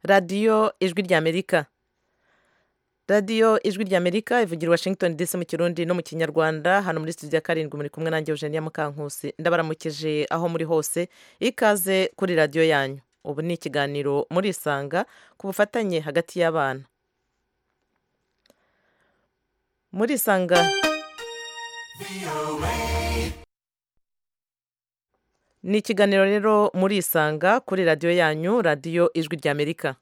radiyo ijwi ry'amerika radiyo ijwi ry'amerika ivugira washington dc mu kirundi no mu kinyarwanda hano muri studio ya karindwi muri kumwe nanjye eugenia mukankusi ndabaramukije aho muri hose ikaze kuri radiyo yanyu ubu ni ikiganiro murisanga ku bufatanye hagati y'abana murisanga ni ikiganiro rero murisanga kuri radiyo yanyu radiyo ijwi ry'amerika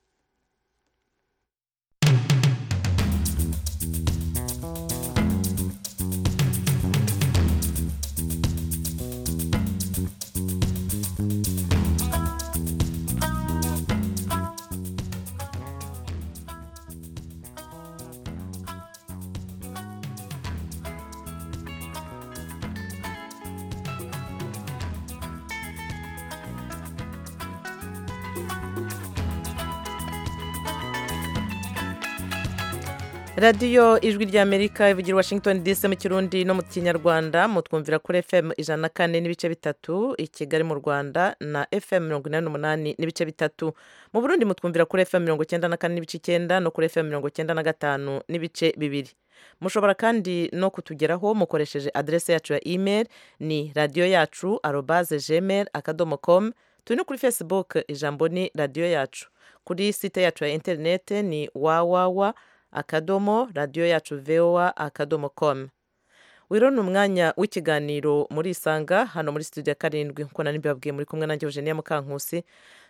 radiyo ijwi ry'amerika ivugira washington dc mu kirundi no mu kinyarwanda mutwumvira kuri fm ijana na kane n'ibice bitatu i kigali mu rwanda na fm mirongo inani n'umunani n'ibice bitatu mu burundi mutwumvira kuri fm mirongo icyenda na kane n'ibice icyenda no kuri fm mirongo icyenda na gatanu n'ibice bibiri mushobora kandi no kutugeraho mukoresheje aderesi yacu ya email ni radiyo yacu arobaze gmail akadomo komu turi no kuri facebook ijambo ni radiyo yacu kuri site yacu ya interinete ni wawawa akadomo radiyo yacu vewa akadomo komu wiro ni umwanya w'ikiganiro murisanga hano muri studio ya karindwi nk'uko nari mbibabwiye muri kumwe nanjye eugenia mukankusi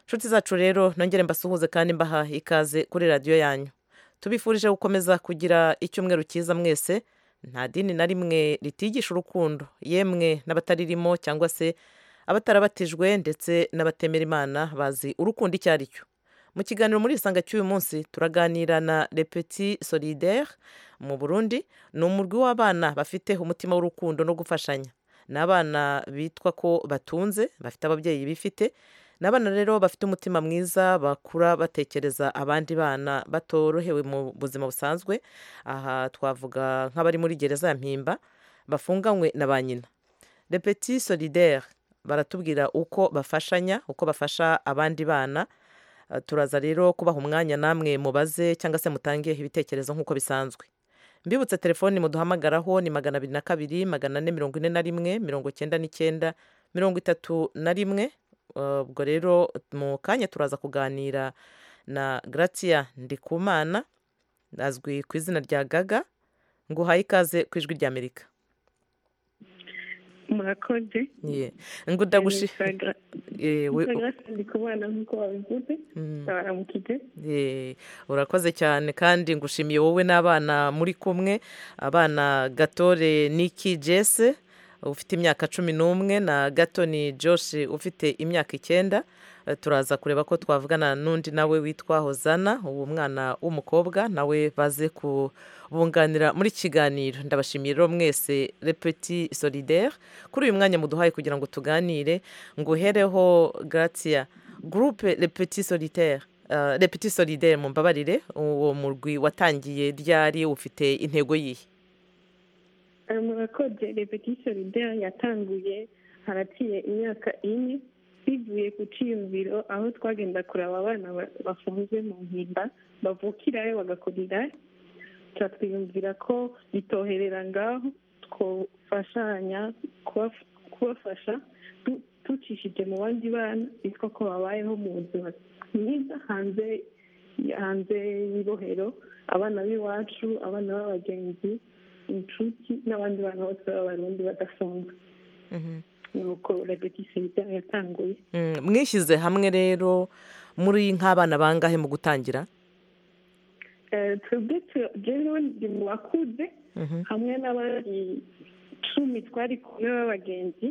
inshuti zacu rero nongere mbasuhuze kandi mbaha ikaze kuri radiyo yanyu tubifurije gukomeza kugira icyumweru cyiza mwese nta dini na rimwe ritigisha urukundo yemwe n'abataririmo cyangwa se abatarabatijwe ndetse n'abatemera imana bazi urukundo icyo ari cyo mu kiganiro muri isanga cy'uyu munsi turaganira na repeti solidaire mu burundi ni umurwi w'abana bafite umutima w'urukundo no gufashanya ni abana bitwa ko batunze bafite ababyeyi bifite ni abana rero bafite umutima mwiza bakura batekereza abandi bana batorohewe mu buzima busanzwe aha twavuga nk'abari muri gereza ya mpimba bafunganywe na ba nyina repeti solidaire baratubwira uko bafashanya uko bafasha abandi bana turaza rero kubaha umwanya namwe mubaze cyangwa se mutange ibitekerezo nk'uko bisanzwe mbibutse telefoni muduhamagaraho ni magana abiri na kabiri magana ane mirongo ine na rimwe mirongo icyenda n'icyenda mirongo itatu na rimwe ubwo rero mu kanya turaza kuganira na Gratia ndikumana azwi ku izina rya gaga ngo uhaye ikaze ku ijwi ry'amerika murakoze ngo ndagushi ndi kubana nk'uko babivuze baramukije urakoze cyane kandi ngushimiye wowe n'abana muri kumwe abana gatore niki jese ufite imyaka cumi n'umwe na gatoni josh ufite imyaka icyenda turaza kureba ko twavugana n'undi nawe witwa hozana uwo mwana w'umukobwa nawe baze kubunganira muri kiganiro ndabashimiye rero mwese repeti solidaire kuri uyu mwanya muduhaye kugira ngo tuganire ngo uhereho garatia gurupe repeti solitaire repeti solidaire mu mbabarire uwo murwi watangiye ryari ufite intego yihe murakoze repetisiyo idera yatanguye haraciye imyaka ine bivuye ku cyiyumviro aho twagenda kureba abana bafunzwe mu mpimba bavukirayo bagakurirayo turatwiyumvira ko bitoherera ngaho twafashanya kubafasha ducishije mu bandi bana bitwa ko babayeho mu buzima bwiza hanze hanze y'ibohero abana b'iwacu abana b'abagenzi inshuti n'abandi bantu bose b'abarundi badafunga nuko repetisiyo ibyaha yatanguye mwishyize hamwe rero muri nk'abana bangahe mu gutangira twebwe jewe ndi mu bakuze hamwe n'abandi cumi twari kumwe b'abagenzi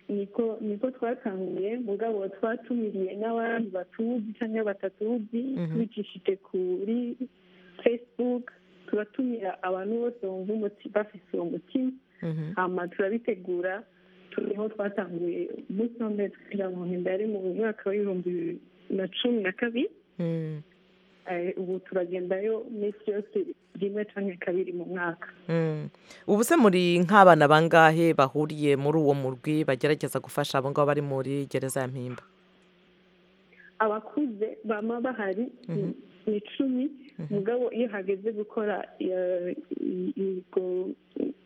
niko niko twatanguye mugabo twatumiriye n'abandi batuzi cyangwa batatuzi tubicishije kuri fesibuke turatumira abantu bose bumva bafite uwo mutima hanyuma turabitegura turiho twatanguye umunsi wa mbere twinjira mu nda yari mu mwaka w'ibihumbi bibiri na cumi na kabiri ubu turagendayo iminsi yose rimwe cyangwa kabiri mu mwaka ubu se muri nk'abana bangahe bahuriye muri uwo murwi bagerageza gufasha abo ngabo bari muri gereza ya mpimba abakuze bama bahari ni icumi mugabo iyo hageze gukora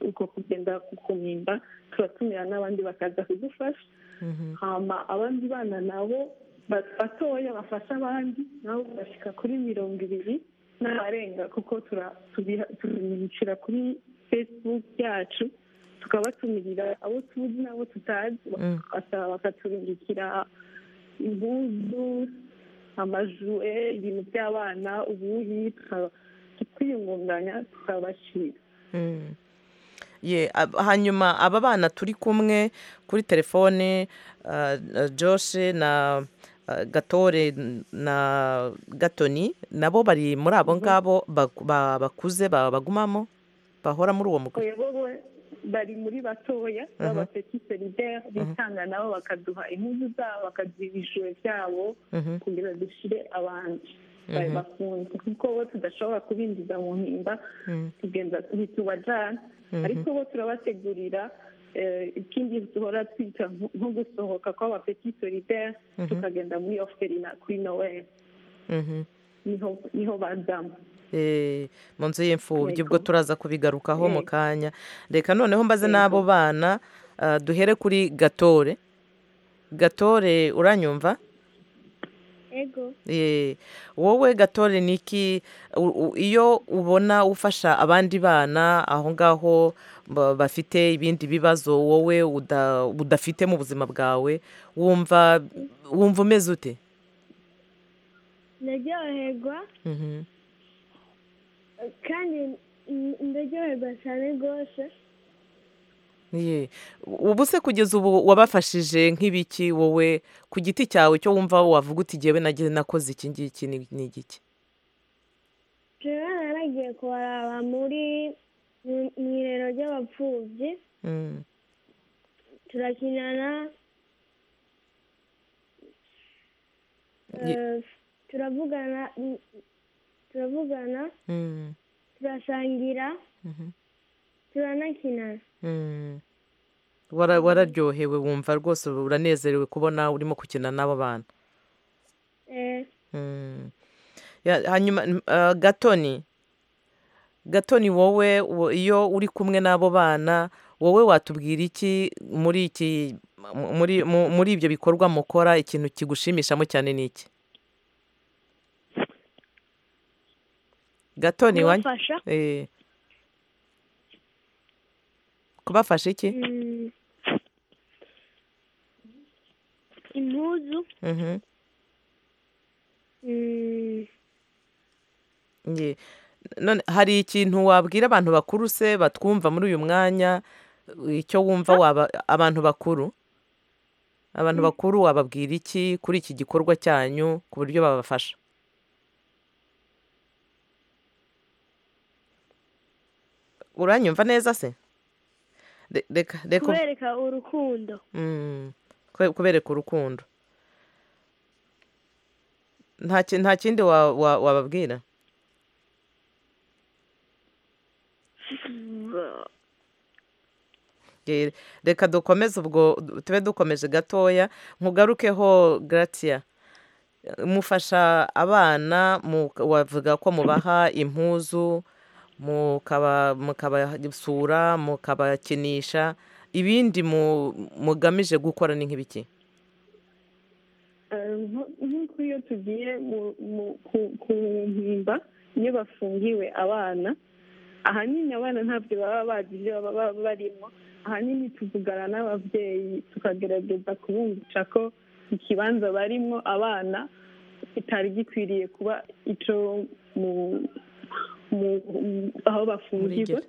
uko kugenda ku mpimba turatumira n'abandi bakaza kudufasha hama abandi bana nabo batoya bafasha abandi nabo bashyika kuri mirongo ibiri n'abarenga kuko tubinicira kuri facebook yacu tukabatumirira abo tuzi n'abo tutazi bakaturindikira impuzu amajue ibintu by'abana ubuyi tukiyungunganya tukabashyira hanyuma aba bana turi kumwe kuri telefone joshe na gatore na gatoni nabo bari muri abo ngabo bakuze bagumamo bahora muri uwo mugore bari muri batoya b'abapetiserideri bitanga nabo bakaduha impuzu zabo bakaduha ibijoro byabo kugira dushyire abandi bakunze kuko bo tudashobora kubinjiza mu mpimba tugenda ntitubajyana ariko bo turabategurira ikindi duhora twita nko gusohoka kw'abapeti solitaire tukagenda muri oferina kuri noweli niho bazamo mu nzu y'imfubyi ubwo turaza kubigarukaho mu kanya reka noneho mbaze n'abo bana duhere kuri gatore gatore uranyumva ego wowe gatore niki iyo ubona ufasha abandi bana aho ngaho bafite ibindi bibazo wowe udafite mu buzima bwawe wumva wumva umeze ute ndaryoherwa kandi ndaryoherwa cyane rwose ubu se kugeza ubu wabafashije nk'ibiki wowe ku giti cyawe cyo wumva wavuga uti ngewe nakoze iki ngiki ni igiki rero naragiye kubaraba muri mu irero ry'abapfubyi turakinana turavugana turavugana turasangira turanakinana wararyohewe wumva rwose uranezerewe kubona urimo gukina n'abo bana hanyuma gatoni gatoni wowe iyo uri kumwe n'abo bana wowe watubwira iki muri iki muri ibyo bikorwa mukora ikintu kigushimishamo cyane ni iki gatoni wanyu kubafasha iki impuzu none hari ikintu wabwira abantu bakuru se batwumva muri uyu mwanya icyo wumva waba abantu bakuru abantu bakuru wababwira iki kuri iki gikorwa cyanyu ku buryo babafasha uranyumva neza se kubereka urukundo kubereka urukundo nta kindi wababwira reka dukomeze ubwo tube dukomeje gatoya nkugarukeho garatiya mufasha abana wavuga ko mubaha impuzu mukabasura mukabakinisha ibindi mugamije gukora ni nk'ibiki nk'uko iyo tugiye ku mpimba iyo bafungiwe abana ahanini abana ntabyo baba bazi ibyo baba barimo ahanini tuvugana n'ababyeyi tukagerageza kubumvisha ko ikibanza barimo abana kitari gikwiriye kuba icyo mu aho bafungirwa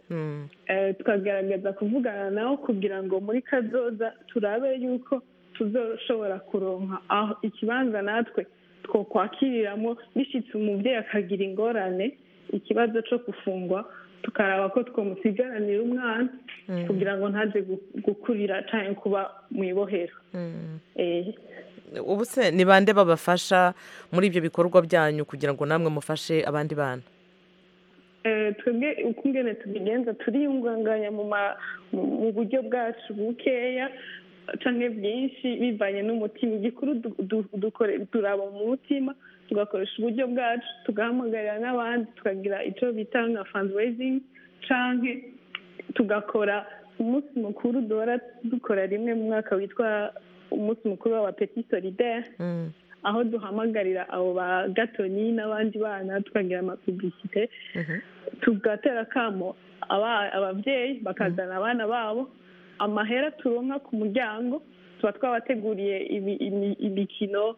tukagaragaza kuvugana nabo kugira ngo muri kazoza turabe yuko tuzoshobora kuronka aho ikibanza natwe two kwakiriramo bishyitse umubyeyi akagira ingorane ikibazo cyo gufungwa tukaraba ko twamusigaranira umwana kugira ngo ntaze gukurira cyane kuba mu ibohero ubu se ni bande babafasha muri ibyo bikorwa byanyu kugira ngo namwe mufashe abandi bana twebwe uko ingene tubigenza turiyunganganya mu buryo bwacu bukeya cyangwa byinshi bivanye n'umutima igikuru du- du- dukore- turaba mu mutima tugakoresha uburyo bwacu tugahamagarira n'abandi tukagira icyo bita nka fundraising cyangwa tugakora umunsi mukuru duhora dukora rimwe mu mwaka witwa umunsi mukuru w'abapeti solidaire Mm, aho duhamagarira abo ba gatoni n'abandi bana tukagira amapibisite mhm, tugatera akamo aba- ababyeyi bakazana abana babo amahera turonka ku muryango tuba twabateguriye ibi- imi- imikino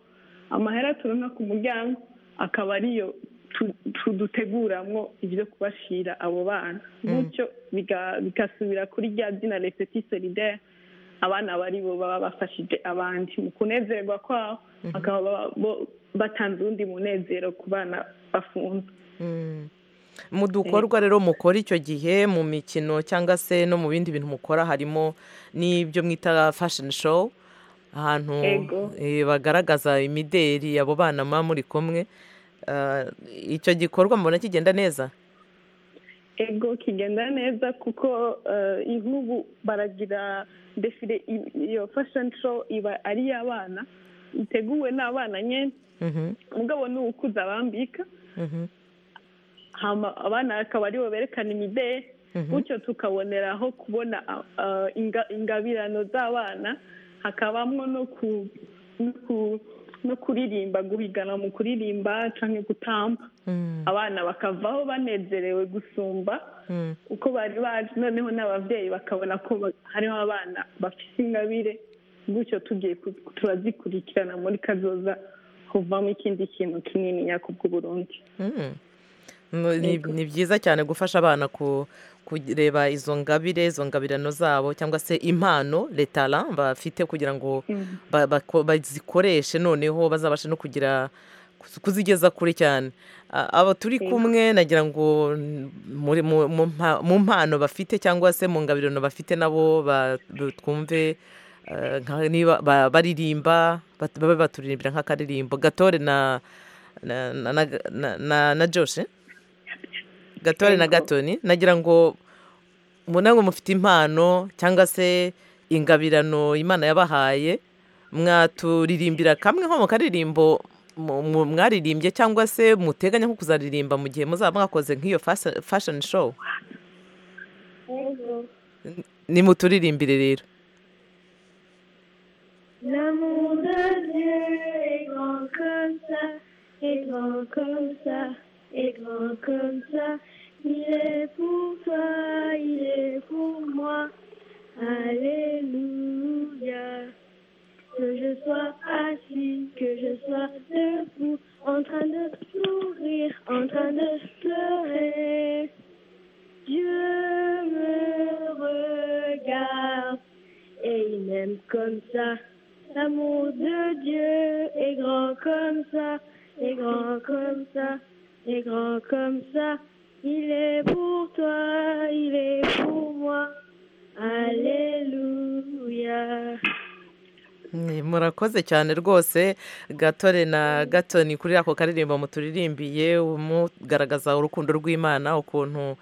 amahera turonka ku muryango akaba ariyo tu- tu- duteguramwo ibyo kubashira abo bana gutyo biga- bigasubira kuri rya zina reseti solidare abana bari bo baba bafashije abandi mu kunezerwa kwabo bakaba ba- bo- batanze uwundi munezero ku bana bafunzwe mm. mu dukorwa rero mukora icyo gihe mu mikino cyangwa se no mu bindi bintu mukora harimo n'ibyo mwita fashion show ahantu Ego. eh, bagaragaza imideri abo bana muba muri kumwe Ah, icyo gikorwa mubona kigenda neza ego kigenda neza kuko eh, inkubu baragira defile i- iyo fashion show iba ari iy'abana iteguwe n'abana nyine Mhm, mugabo ni ukuza bambika mhm, hama abana akaba aribo berekana imideli Mhm. gutyo tukaboneraho kubona ah, ah, inga- ingabirano z'abana hakabamo no ku- no ku- no kuririmba guhigana mu kuririmba cyangwa gutamba mm, abana bakavaho banezerewe gusumba mm, uko bari baje noneho n'ababyeyi bakabona ko ba- hariho abana bafite ingabire gutyo tugiye ku- turazikurikirana muri kazoza kuvamo ikindi kintu kinini nyakubwo Burundi mm. No, ni- ni byiza cyane gufasha abana ku- kureba izo ngabire izo ngabirano zabo cyangwa se impano letara bafite kugira ngo ba- bako- bazikoreshe noneho bazabashe no kugira kuz- kuzigeza kure cyane A- abo turi kumwe nagira ngo n- muri- mu- mu mpa- mu mpano bafite cyangwa se mu ngabirano bafite nabo ba- du- twumve eh, nka- niba ba- baririmba bat- babe baturirimbira nk'akaririmbo gatore na na na, na, na- na, na joshe gatore na Yego. gatoni nagira ngo mubona ngo mufite impano cyangwa se ingabirano imana yabahaye mwaturirimbira kamwe nko mu karirimbo mu- mu- mwaririmbye cyangwa se muteganya nko kuzaririmba mu gihe muzaba mwakoze nk'iyo fasa- fashion show nimuturirimbire rero L'amour de Dieu est grand comme ça, est grand comme ça, est grand comme ça. Il est pour toi, il est pour moi. Alléluia. Que je sois assis, que je sois debout, en train de sourire, en train de pleurer. Dieu me regarde et il m'aime comme ça. L'amour de Dieu est grand comme ça, est grand comme ça, est grand comme ça. Il est pour toi, il est pour moi. Alléluia. Ni- murakoze cyane rwose gatore na gatoni kuri ako karirimbo muturirimbiye mugaragaza urukundo rw'imana ukuntu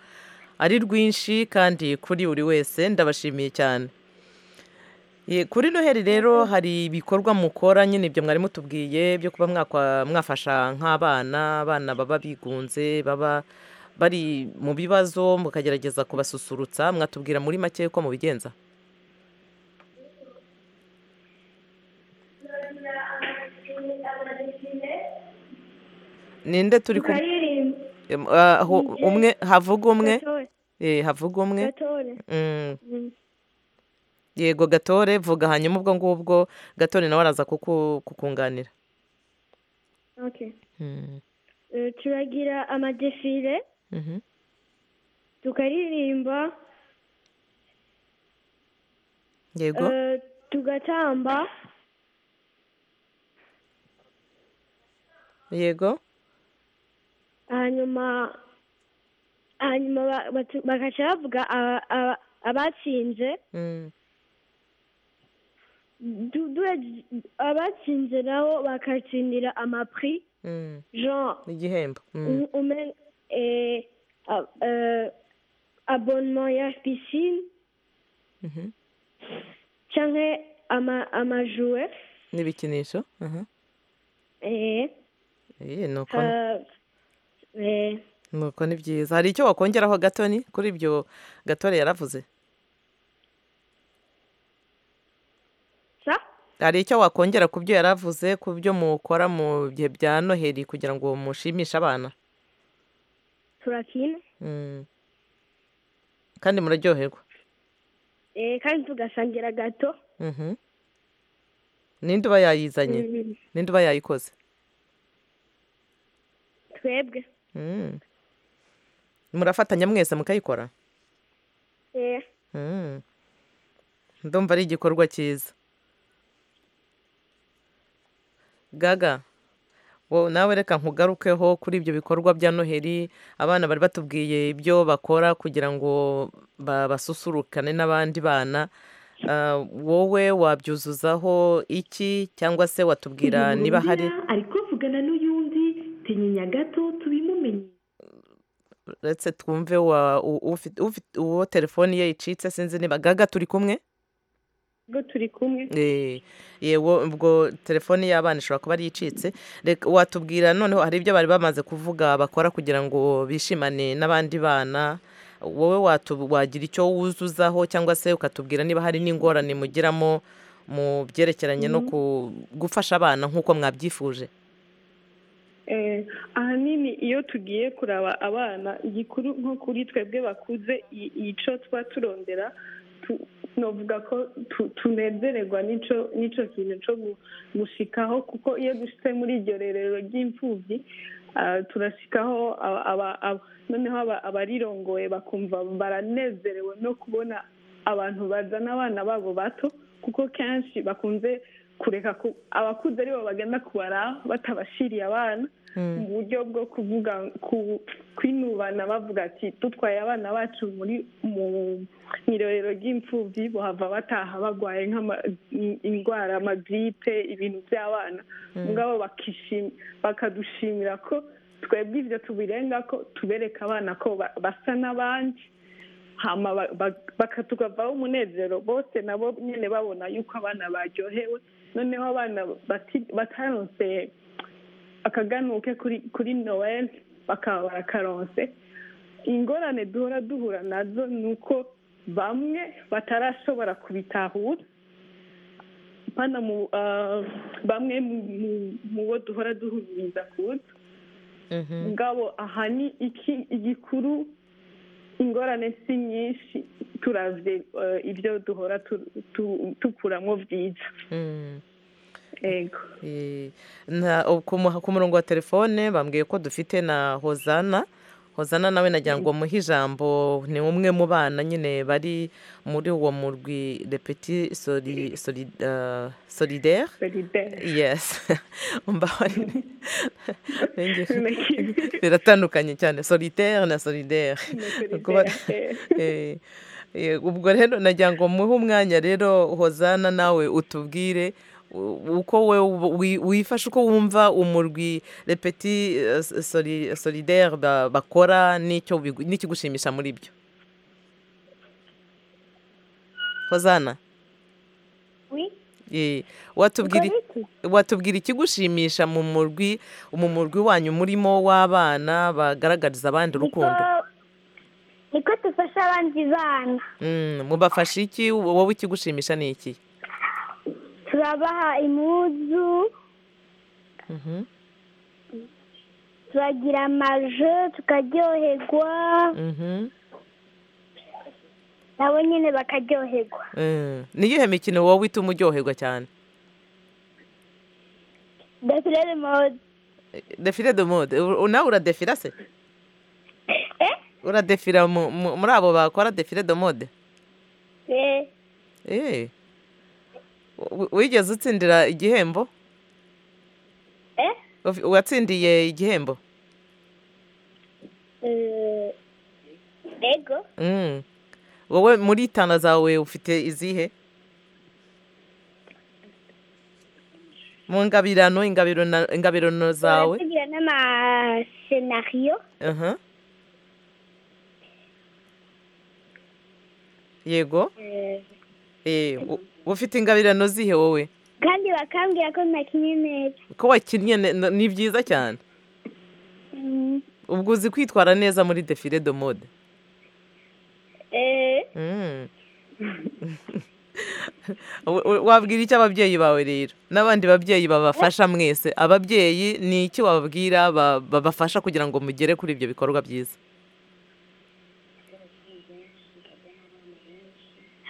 ari rwinshi kandi kuri buri wese ndabashimiye cyane Ye, kuri noheli rero hari ibikorwa mukora nyine ibyo mwari mutubwiye byo kuba mwakwa- mwafasha nk'abana abana baba bigunze baba bari mu bibazo mukagerageza kubasusurutsa mwatubwira muri make ko mubigenza ninde turi ku Em, ah, aho umwe havuga umwe eh, havuga umwe Mm, yego gatore vuga hanyuma ubwo ngubwo gatore nawe araza kuku- kukunganira Ok. Mm, Euh, turagira amadefile mhm. tukaririmba yego euh, tugatamba yego hanyuma hanyuma ba- batu- bagaca bavuga aba- aba- abatsinze Mm, Du- duhe- abatsinze nabo bakatsindira amapri mm, genre igihembo Mm, um- umen eh, a- eh, abonnement ya piscine mhm. canke ama amajouet n'ibikinisho aha eh, Eh, ni uko euh, eh, ni uko ni byiza hari icyo wakongeraho gatoni kuri ibyo gatore yaravuze ça hari icyo wakongera ku byo yaravuze ku byo mukora mu bihe bya noheli kugira ngo mushimishe abana turakina Mm. kandi muraryoherwa eh, kandi tugasangira gato Mhm. ninde uba yayizanye Mm, ninde uba yayikoze twebwe Mm. murafatanya mwese mukayikora eh, Mm. ndumva ari igikorwa cyiza gaga wowe nawe reka nkugarukeho kuri ibyo bikorwa bya noheli abana bari batubwiye ibyo bakora kugira ngo ba- basusurukane n'abandi bana Ah, wowe wabyuzuzaho iki cyangwa se watubwira niba hari ari kuvugana n'uyundi tinyinya gato tubimumenye uretse twumve wa u- ufite- ufite- uwo telefoni ye icitse sinzi niba gaga turi kumwe ubwo turi kumwe Eh, yewe ubwo telefoni y'abana ishobora kuba ari icitse Reka- watubwira noneho hari ibyo bari bamaze kuvuga bakora kugira ngo bishimane n'abandi bana wowe watu- wagira icyo wuzuzaho cyangwa se ukatubwira niba hari n'ingorane mugiramo mu byerekeranye no ku- gufasha abana nk'uko mwabyifuje Eh, ahanini iyo tugiye kuraba abana igikuru nko kuri twebwe bakuze i- ico twa turondera tu- novuga ko tu- tunezererwa n'ico n'ico kintu co gu- gushikaho kuko iyo dushitse muri iryo rerero ry'imfuvyi ah, turashikaho aba- aba- aba- noneho aba- abarirongoye bakumva baranezerewe no kubona abantu bazana abana babo bato kuko kenshi bakunze kureka ku- abakuze aribo bagenda kubara batabashiriye abana mu buryo bwo kuvuga ku- kwinubana bavuga ati dutwaye abana bacu muri mu irorero ry'imfubyi bahava bataha barwaye nk'ama- in- indwara amagiripe ibintu by'abana mugabo bakishim- bakadushimira ko twebwe ibyo tubirenga ko tubereka abana ko ba- basa n'abandi hama ba- ba- baka- tukavaho umunezero bose nabo nyine babona yuko abana baryohewe noneho abana bati- bataronse akaganuke kuri kuri noel bakaba barakaronse ingorane duhora duhura nazo ni uko bamwe batarashobora kubitahura pana mu ah, bamwe mu- mu- mu bo duhora duhumiriza kuza Mhm. ngabo aha ni iki igikuru ingorane si nyinshi turavye eh, ibyo duhora tu- tu- tukuramo byiza Mm. ego Eh, na- o- ku mu- ku murongo wa telefone bambwiye ko dufite na hozana hozana nawe nagira ngo muhe ijambo ni umwe mu bana nyine bari muri uwo murwi repeti solidere solidaire yes Mbabarire. Nenge- Naki- biratandukanye cyane solitaire na solidere Solidaire, eh. Eh, eh, ubwo rero nagira ngo muhe umwanya rero hozana nawe utubwire u- uko we wi- wifashe uko wumva umurwi repeti eh, soli- solidere ba- bakora n'icyo bigu- n'ikigushimisha muri byo hozana oui eh, watubwira i- Uko bita? watubwira ikigushimisha mu murwi mu murwi wanyu murimo w'abana bagaragariza abandi urukundo niko niko dufasha abandi bana Mm, mubafasha iki wowe ikigushimisha ni iki turabaha impuzu Mhm, turagira amaje tukaryoherwa mhm. nabo nyine bakaryoherwa Mm. ni iyihe mikino wowe ituma uryoherwa cyane defilere mode Eh, defile de mode u- nawe uradefira se eh uradefira mu- mu- muri abo bakora defile de mode eh Eh. W- wigeze utsindira igihembo eh Ufi- watsindiye igihembo Eh, ego Mm. wowe muri tana zawe ufite izihe mu ngabirano ingabiro na- ingabirano zawe turagira n'amasenariyo Aha. yego Eh, Eh, u- ufite ingabirano zihe wowe kandi bakambwira ko nakinnye neza ko wakinnye ne- ne- ni byiza cyane Mm. ubwo uzi kwitwara neza muri defile de mode Eh, Mm. W- w- wabwira iki ababyeyi bawe rero n'abandi babyeyi babafasha mwese ababyeyi ni iki wababwira ba- babafasha kugira ngo mugere kuri ibyo bikorwa byiza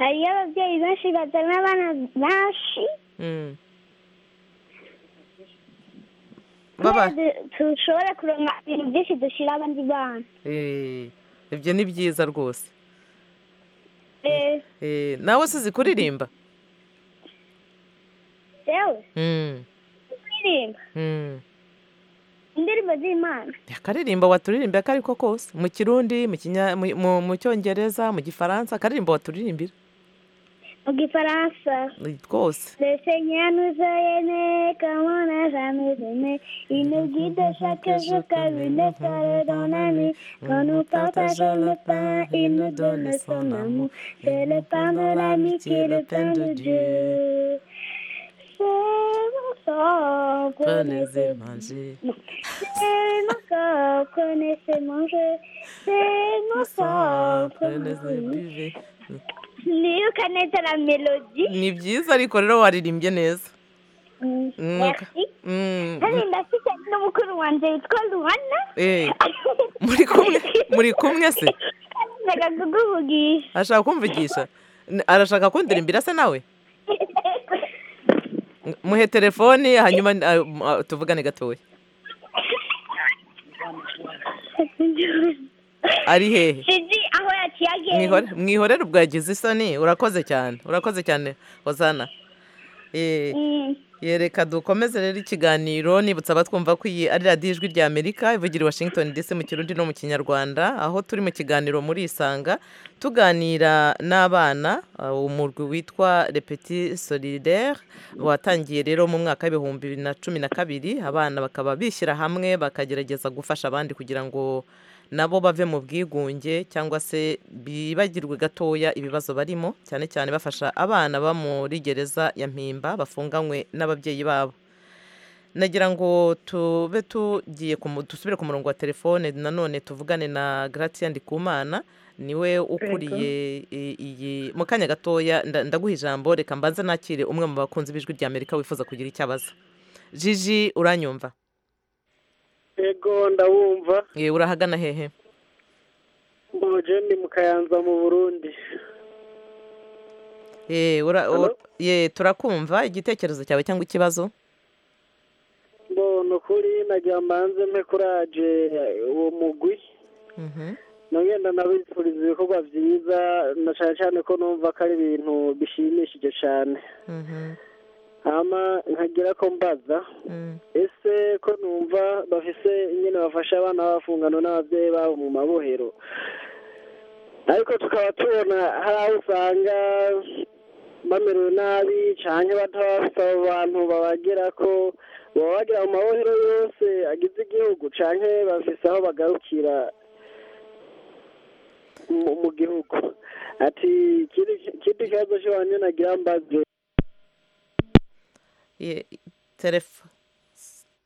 hariyo ababyeyi benshi bazana abana benshi Mm. kubera Baba- du- dushobora kuronka ibintu byinshi dushyira abandi bana Eh, ibyo ni byiza rwose Eh, Eh, nawe sizi kuririmba yewe Mm, kuririmba mm. indirimbo z'imana akaririmbo waturirimbe ako ari ko kose mu kirundi mu kinya- mu- mu- mu cyongereza mu gifaransa akaririmbo waturirimbira mu gifaransa Eh, twose Le Seigneur nous a aimés comme on n'a jamais aimé. Il nous guide chaque jour comme une étoile dans la nuit. Quand nous partageons le pain, il nous donne son amour. C'est le pain de l'amitié, le pain de Dieu. C'est mon sang, Prenez-le, connaissez mangez. C'est mon corps, connaissez mon jeu. C'est mon sang, Prenez-le, connaissez mon jeu. buvez. Niyo ukaneza la mélodie. ni byiza ariko rero waririmbye neza Merci. Mm, Hari ndafitanye n'umukuru wanjye witwa Luana eh, muri kumwe muri kumwe se ndaga kuguvugisha ashaka kumvugisha N- arashaka kundirimba se nawe M- muhe telefoni hanyuma ah, m- ah, tuvugane gatoya ari hehe sinzi aho yaciye agenda Mwihore- mwihorere ubwagize isoni urakoze cyane urakoze cyane hozana Eh, Mm. yereka dukomeze rero ikiganiro nibutsa abatwumva ko iyi ari radiyo ijwi rya amerika ivugira i washington dc mu kirundi no mu kinyarwanda aho turi mu kiganiro muri isanga tuganira n'abana uh, umurwi witwa repeti solidaire watangiye rero mu mwaka w'ibihumbi bibiri na cumi na kabiri abana bakaba bishyira hamwe bakagerageza gufasha abandi kugira ngo nabo bave mu bwigunge cyangwa se bibagirwe gatoya ibibazo barimo cyane cyane bafasha abana baba muri gereza ya mpimba bafunganywe n'ababyeyi babo nagira ngo tube tugiye ku mu- dusubire ku murongo wa telefone nanone tuvugane na gratien ndikumana niwe ukuriye i- iyi mu kanya gatoya nda- ndaguha ijambo reka mbanze nakire umwe mu bakunzi b'ijwi rya amerika wifuza kugira icyo abaza jiji uranyumva ego ndawumva Eh, urahagana hehe mojeni mu kayanza mu burundi Eh, ura- Hello? ur- ye, turakumva igitekerezo cyawe cyangwa ikibazo mbona ukuri nagira mbanze mpe kuraje uwo mugwi Mhm. nagenda nabifuriza ibikorwa byiza na cyane cyane ko numva ko ari ibintu bishimishije cyane Mhm. hama nkagira ko mbaza Mm. ese ko numva bafise nyine bafasha abana b'abafungano n'ababyeyi babo mu mabohero ariko tukaba tubona hari aho usanga bamerewe nabi cyane bataba bafite abo bantu babagira ko baba bagera mu mabohero yose agize igihugu cyane bafise aho bagarukira mu mu gihugu ati ikindi ikindi kibazo cy'abantu nagira mbaze Ye- telef-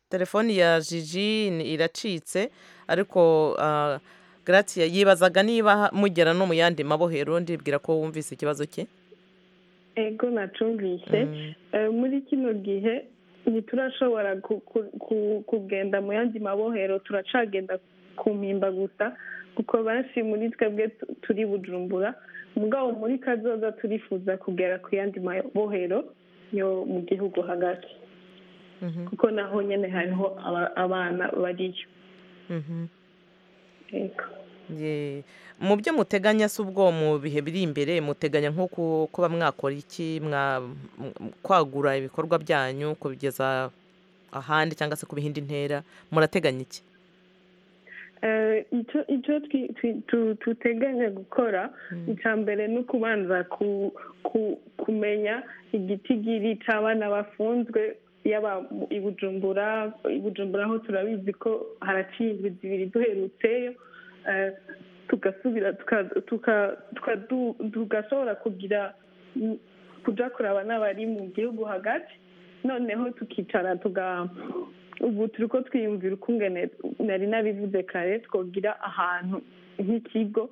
telefoni ya jiji ni- iracitse ariko ah, gratia yibazaga niba ha- mugera no mu yandi mabohero ndibwira ko wumvise ikibazo cye ego nacumvise Mm. Eh, muri kino gihe ntiturashobora ku- ku- ku- kugenda mu yandi mabohero turacagenda ku mpimba gusa kuko benshi muri twebwe tu- turi bujumbura mugabo muri kazoza turifuza kugera ku yandi mabohero yo mu gihugu hagati Mhm. kuko naho nyine hariho aba- abana bariyo Mhm. Yego. Ye- mu byo muteganya si ubwo mu bihe biri imbere muteganya nko ku- kuba mwakora iki mwa- m- kwagura ibikorwa byanyu kubigeza ahandi cyangwa se ku bihindi ntera murateganya iki Eh, icyo icyo twi- twi- tu- tuteganya gukora icya mbere ni ukubanza ku- ku- kumenya igitigiri cy'abana bafunzwe yaba mu- i bujumbura i bujumbura ho turabizi ko harakingwa zibiri duherutseyo Eh, tugasubira tuka- tuka- tuka- du- tugashobora kugira mm, kuja kuraba n'abari mu gihugu hagati noneho tukicara tuga ubu turi ko twiyumvira ukungene nari nabivuze kare twogira ahantu nk'ikigo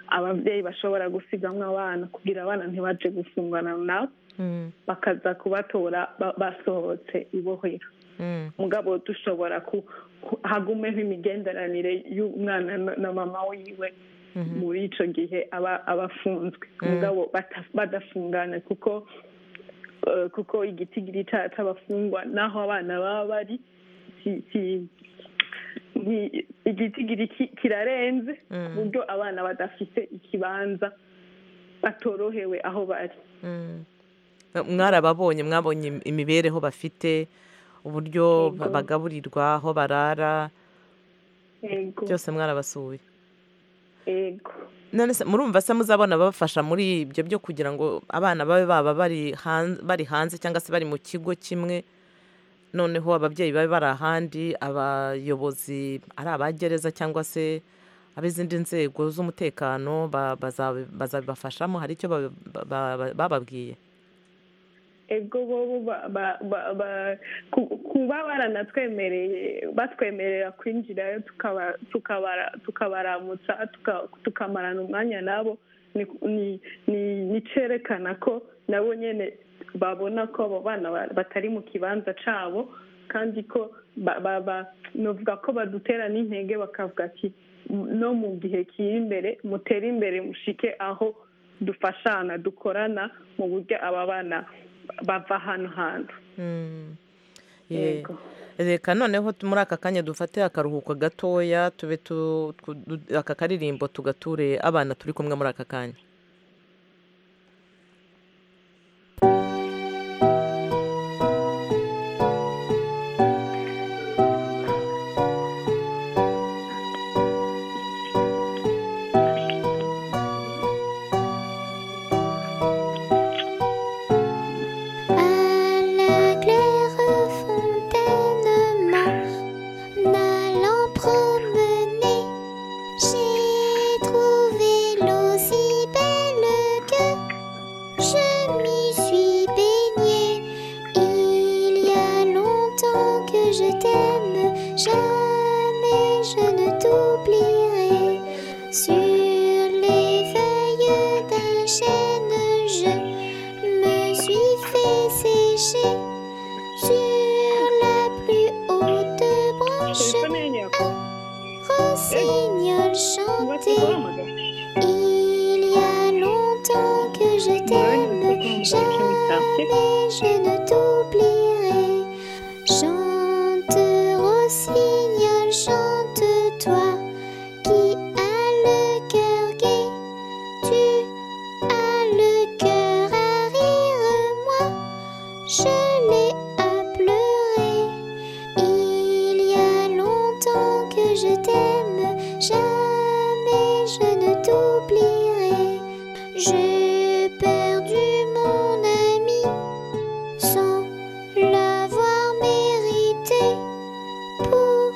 ababyeyi bashobora gusigamwa abana kugira abana ntibaje gufungana nabo Mm, bakaza kubatora ba- basohotse ibohero mm, mugabo dushobora ku- ku- hagumeho imigenderanire y'umwana na- na mama wiwe mhm, muri icyo gihe aba aba afunzwe Mm. mugabo bata- badafungana kuko eh, kuko igitigiri ca- c'abafungwa n'aho abana baba bari si- si- nti- igitigiri ki- kirarenze ku mm, buryo abana badafite ikibanza batorohewe aho bari mm. mwarababonye mwabonye im- imibereho bafite uburyo ba- Yego. bagaburirwa aho barara yego byose mwarabasuye yego none se murumva se muzabona ababafasha muri ibyo byo kugira ngo abana babe baba bari han- bari hanze cyangwa se bari mu kigo kimwe noneho ababyeyi babe bari ahandi abayobozi ari abagereza cyangwa se ab'izindi nzego z'umutekano ba- bazabi- bazabibafashamo hari icyo babi- ba- ba- ba- bababwiye ego bobo ba- ba- ba- ba- ku- kuba baranatwemereye batwemerera kwinjirayo tukaba- tukabara- tukabaramutsa tuka- tukamarana umwanya nabo ni ni- ni- ni cerekana ko nabo nyene babona ko abo bana ba- batari mu kibanza cabo kandi ko ba- ba- ba- novuga ko badutera n'intege bakavuga ati no mu gihe kiri imbere mutere imbere mushike aho dufashana dukorana mu buryo aba bana bava ahantu hantu Mm. Ye- yego reka noneho tu- muri aka kanya dufate akaruhuko gatoya tube tu- tu- du- aka karirimbo tugature abana turi kumwe muri aka kanya À la claire fontaine, m'en allant promener, j'ai trouvé l'eau si belle que je m'y suis baignée. Il y a longtemps que je t'aime, jamais je ne t'oublierai. Sur les feuilles d'un chêne, je me suis fait sécher sur la plus haute branche. telefone yanjye Rossignol yakoze yubatse chantait. guhamagara Il y a longtemps que je umwanya t'aime, jamais wo guhamagara je ne t'oublierai. Chante, rossignol, chante toi qui as le cœur gai. Tu as le cœur à rire, moi je l'ai à pleurer. Il y a longtemps que je t'aime, jamais je ne t'oublierai. J'ai perdu mon ami sans l'avoir mérité pour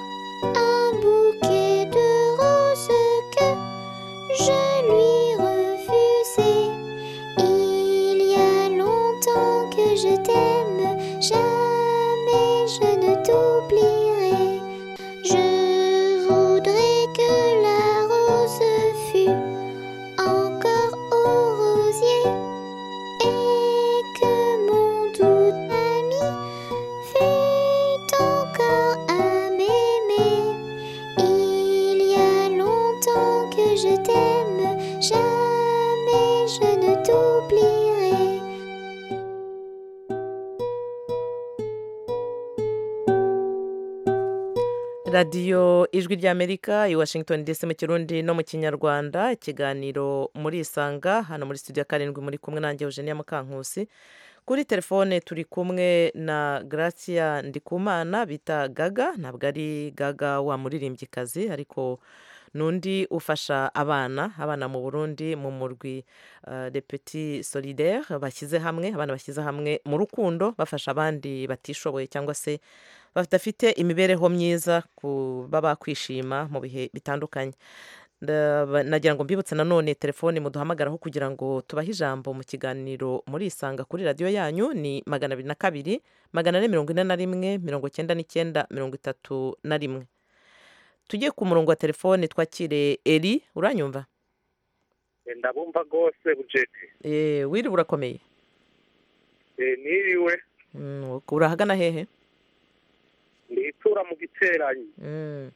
un bouquet de roses que je lui refusais. Il y a longtemps que je t'aime, jamais je ne t'oublierai. Je voudrais que la rose fût encore au rosier et que mon doux ami fût encore à m'aimer. Il y a longtemps que je t'aime, jamais je ne t'oublierai. radiyo ijwi ry'amerika i washington dc mu kirundi no mu kinyarwanda ikiganiro muri isanga hano muri studio ya karindwi muri kumwe nanjye eugenia mukankusi kuri telefone turi kumwe na gracia ndikumana bita gaga ntabwo ari gaga wa muririmbyikazi ariko n'undi ufasha abana abana mu burundi mu murwi eh, de petit solidaire bashyize hamwe abana bashyize hamwe mu rukundo bafasha abandi batishoboye cyangwa se badafite imibereho myiza ku baba kwishima mu bihe bitandukanye Ndaba- nagira ngo mbibutse nanone telefoni muduhamagaraho kugira ngo tubahe ijambo mu kiganiro muri isanga kuri radiyo yanyu ni magana abiri na kabiri magana ane mirongo ine na rimwe mirongo cyenda n'icyenda mirongo itatu na rimwe tugiye ku murongo wa telefoni twakire eri uranyumva Eh, ndabumva rwose bujeti Eh, wiriwe urakomeye Eh, niriwe Mm, urahagana hehe nitura mu giteranyi Mm.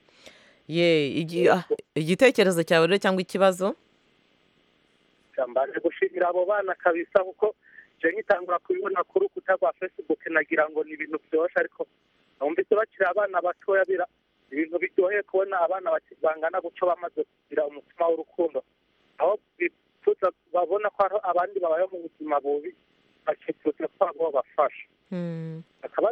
ye igi- ah, igitekerezo cyawe rero cyangwa ikibazo mbanje gushimira abo bana kabisa kuko je nkitangura kubibona ku rukuta rwa facebook nagira ngo ni ibintu byoshe ariko numvise bakiri abana batoya bira ibintu biryoheye kubona abana baki- bangana guco bamaze kugira umutima w'urukundo aho bifuza babona ko hari abandi babayeho mu buzima bubi bakifuza ko abo bafasha Mm. akaba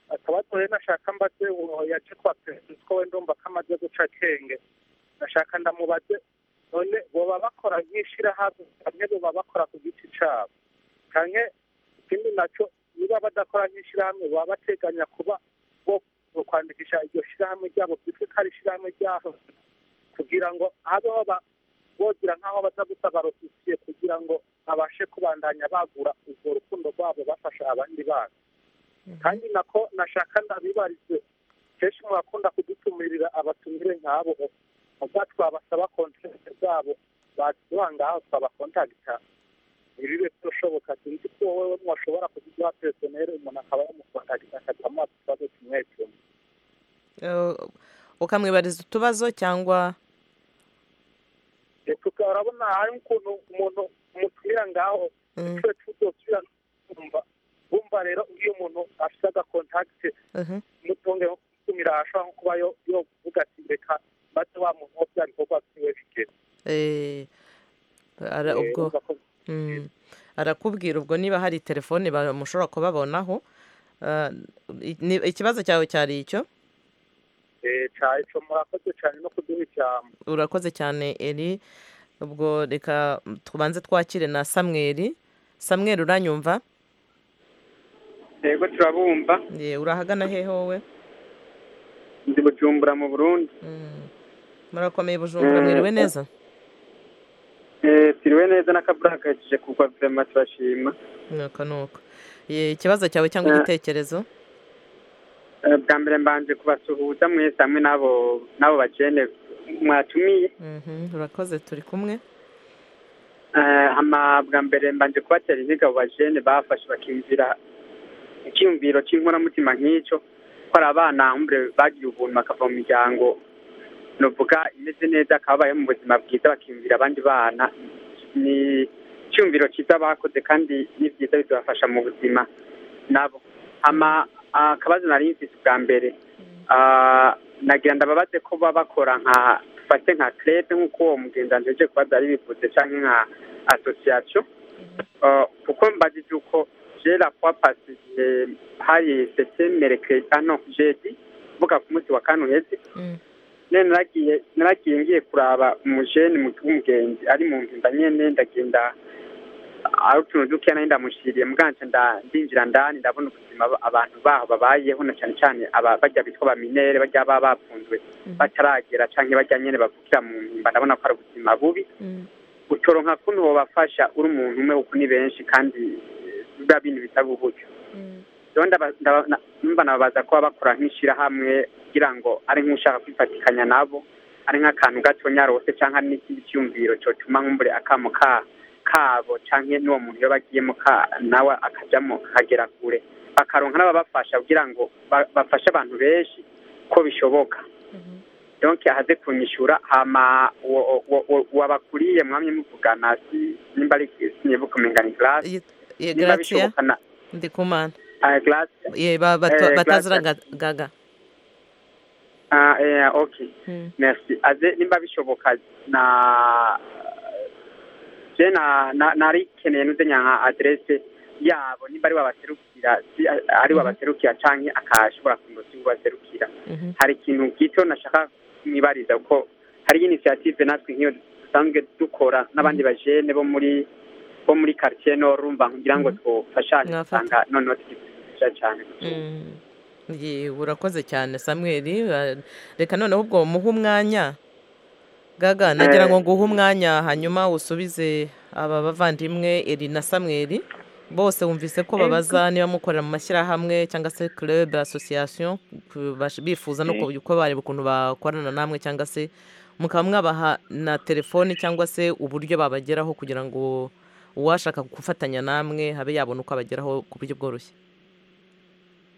akabatore nashaka mbaze uwo yaje kwa perezida ko we ndumva ko amaze guca akenge nashaka ndamubaze none boba bakora nk'ishirahamwe bamwe boba bakora ku giti cyabo kanke ikindi nacyo niba badakora nk'ishirahamwe baba bateganya kuba bo bo kwandikisha iryo shirahamwe ryabo byitwa ko ari ishirahamwe ryabo kugira ngo habeho ba- bogira nk'aho baza gusaba rofisiye kugira ngo babashe kubandanya bagura urwo rukundo rwabo bafasha abandi bana kandi nako nashaka ndabibarize kenshi murakunda kudutumirira abatumire nk'abo ubwa twabasaba kontakite zabo baduha ngaho twabakontakita ntibibe byoshoboka sinzi ko wowe mwashobora kuduha personere umuntu akaba yamukontakita akagira amazi ikibazo kimwe kimwe Eh, ukamwibariza utubazo cyangwa reka urabona hari ukuntu umuntu umutumira ngaho Mm. twe tudosubira kumva bumva rero iyo umuntu afite agakontakite Mhm. mutunge nko gutumira ashobora nko kuba yo- yovuga ati reka maze wa muntu wo bya bikorwa byiwe bigeze Eh, ara- Eh, ubwo urumva ko Mm. arakubwira ubwo niba hari telefoni ba- mushobora kubabonaho Ah, i- ni- ikibazo cyawe cyari icyo Eh, cyane cyo murakoze cyane no kuduha ijambo urakoze cyane eri ubwo reka tubanze twakire na samweri samweri uranyumva yego turabumva Ye, urahagana hehe wowe ndi bujumbura mu burundi Mm. murakomeye bujumbura Mm. mwiriwe neza Eh, tiriwe neza n'akaburakajije kuva vema turashima nuko nuko Ye, ikibazo cyawe cyangwa Eh. igitekerezo Eh, bwa mbere mbanje kubasuhuza mwese hamwe n'abo n'abo bajene mwatumiye Mhm, urakoze turi kumwe Eh, hama bwa mbere mbanje kubatera inhiga abo bajene bafashe bakiyumvira icyiyumviro cy'inkoramutima nk'icyo ko ari abana humbure bagiye ubuntu bakava mu miryango novuga imeze neza akaba abayeho mu buzima bwiza bakiyumvira abandi bana ni icyiyumviro cyiza bakoze kandi ni byiza bizabafasha mu buzima nabo hama akabazo nari mfise bwa mbere Ah, nagira ndababaze ko baba bakora nka dufate nka crete nk'uko uwo mugendanzi uje kubaza ari bivuze canke nka association Ah, kuko mbajije uko jera kwa pasi igihe hari setemere crete no jedi mvuga ku munsi wa kane uheze Mm. none naragiye naragiye ngiye kuraba umujeni mu- w'umugenzi ari mu mpimba nyene ndagenda ari utuntu dukeya nari ndamushiriye muganje nda- ndinjira ndani ndabona ubuzima aba- abantu baho babayeho na cyane cyane aba- barya bitwa baminere barya baba bapfunzwe bataragera canke barya nyene bavukira mu mpimba ndabona ko ari ubuzima bubi Mm. utoronka kuntu wobafasha uri umuntu umwe kuko ni benshi kandi eh, biba bintu bitaba uburyo rero ndaba- ndaba- na- numva nababaza ko baba bakora nk'ishirahamwe kugira ngo ari nk'ushaka kwifatikanya nabo ari nk'akantu gatonya rose canke ari n'ikindi cyiyumviro cotuma nk'umbure akamo ka kabo canke n'uwo muntu iyo bagiyemo ka nawe akajamo akagera kure bakaronka n'ababafasha kugira ngo ba- bafashe abantu benshi ko bishoboka donc ahaze kunyishura hama uwo- uwo- uwo- uwabakuriye mwamye muvugana si nimba ari sinibuka umengani glace Ye- ye, nimba Gratia bishoboka na ndikumana ah, glace Ye, ba- bato- Eh, batazira Gratia. ga- gaga ah, eh, okay Mm. merci aze nimba bishoboka na je na na- narikeneye nuze nyanka adresse yabo nimba ari wabaserukira si ari wabaserukira canke akashobora kumusi wabaserukira Mhm. hari ikintu gito nashaka mwibariza kuko hari initiative natwe nk'iyo dusanzwe dukora n'abandi bajene bo muri bo muri quartier nord urumva ngira ngo twofashanye Mwafata. usanga noneho tugifasha cyane Mm. Ye, urakoze cyane samweli Ah, reka noneho ubwo muhe umwanya gaga nagira ngo nguhe umwanya hanyuma usubize aba bavandimwe eri na samweri bose wumvise ko babaza niba mukorera mu mashyirahamwe cyangwa se club association ku- bash- bifuza no ku- uko bareba ukuntu bakorana namwe cyangwa se mukaba mwabaha na telefone cyangwa se uburyo babageraho kugira ngo uwashaka gufatanya namwe habe yabona uko abageraho ku buryo bworoshye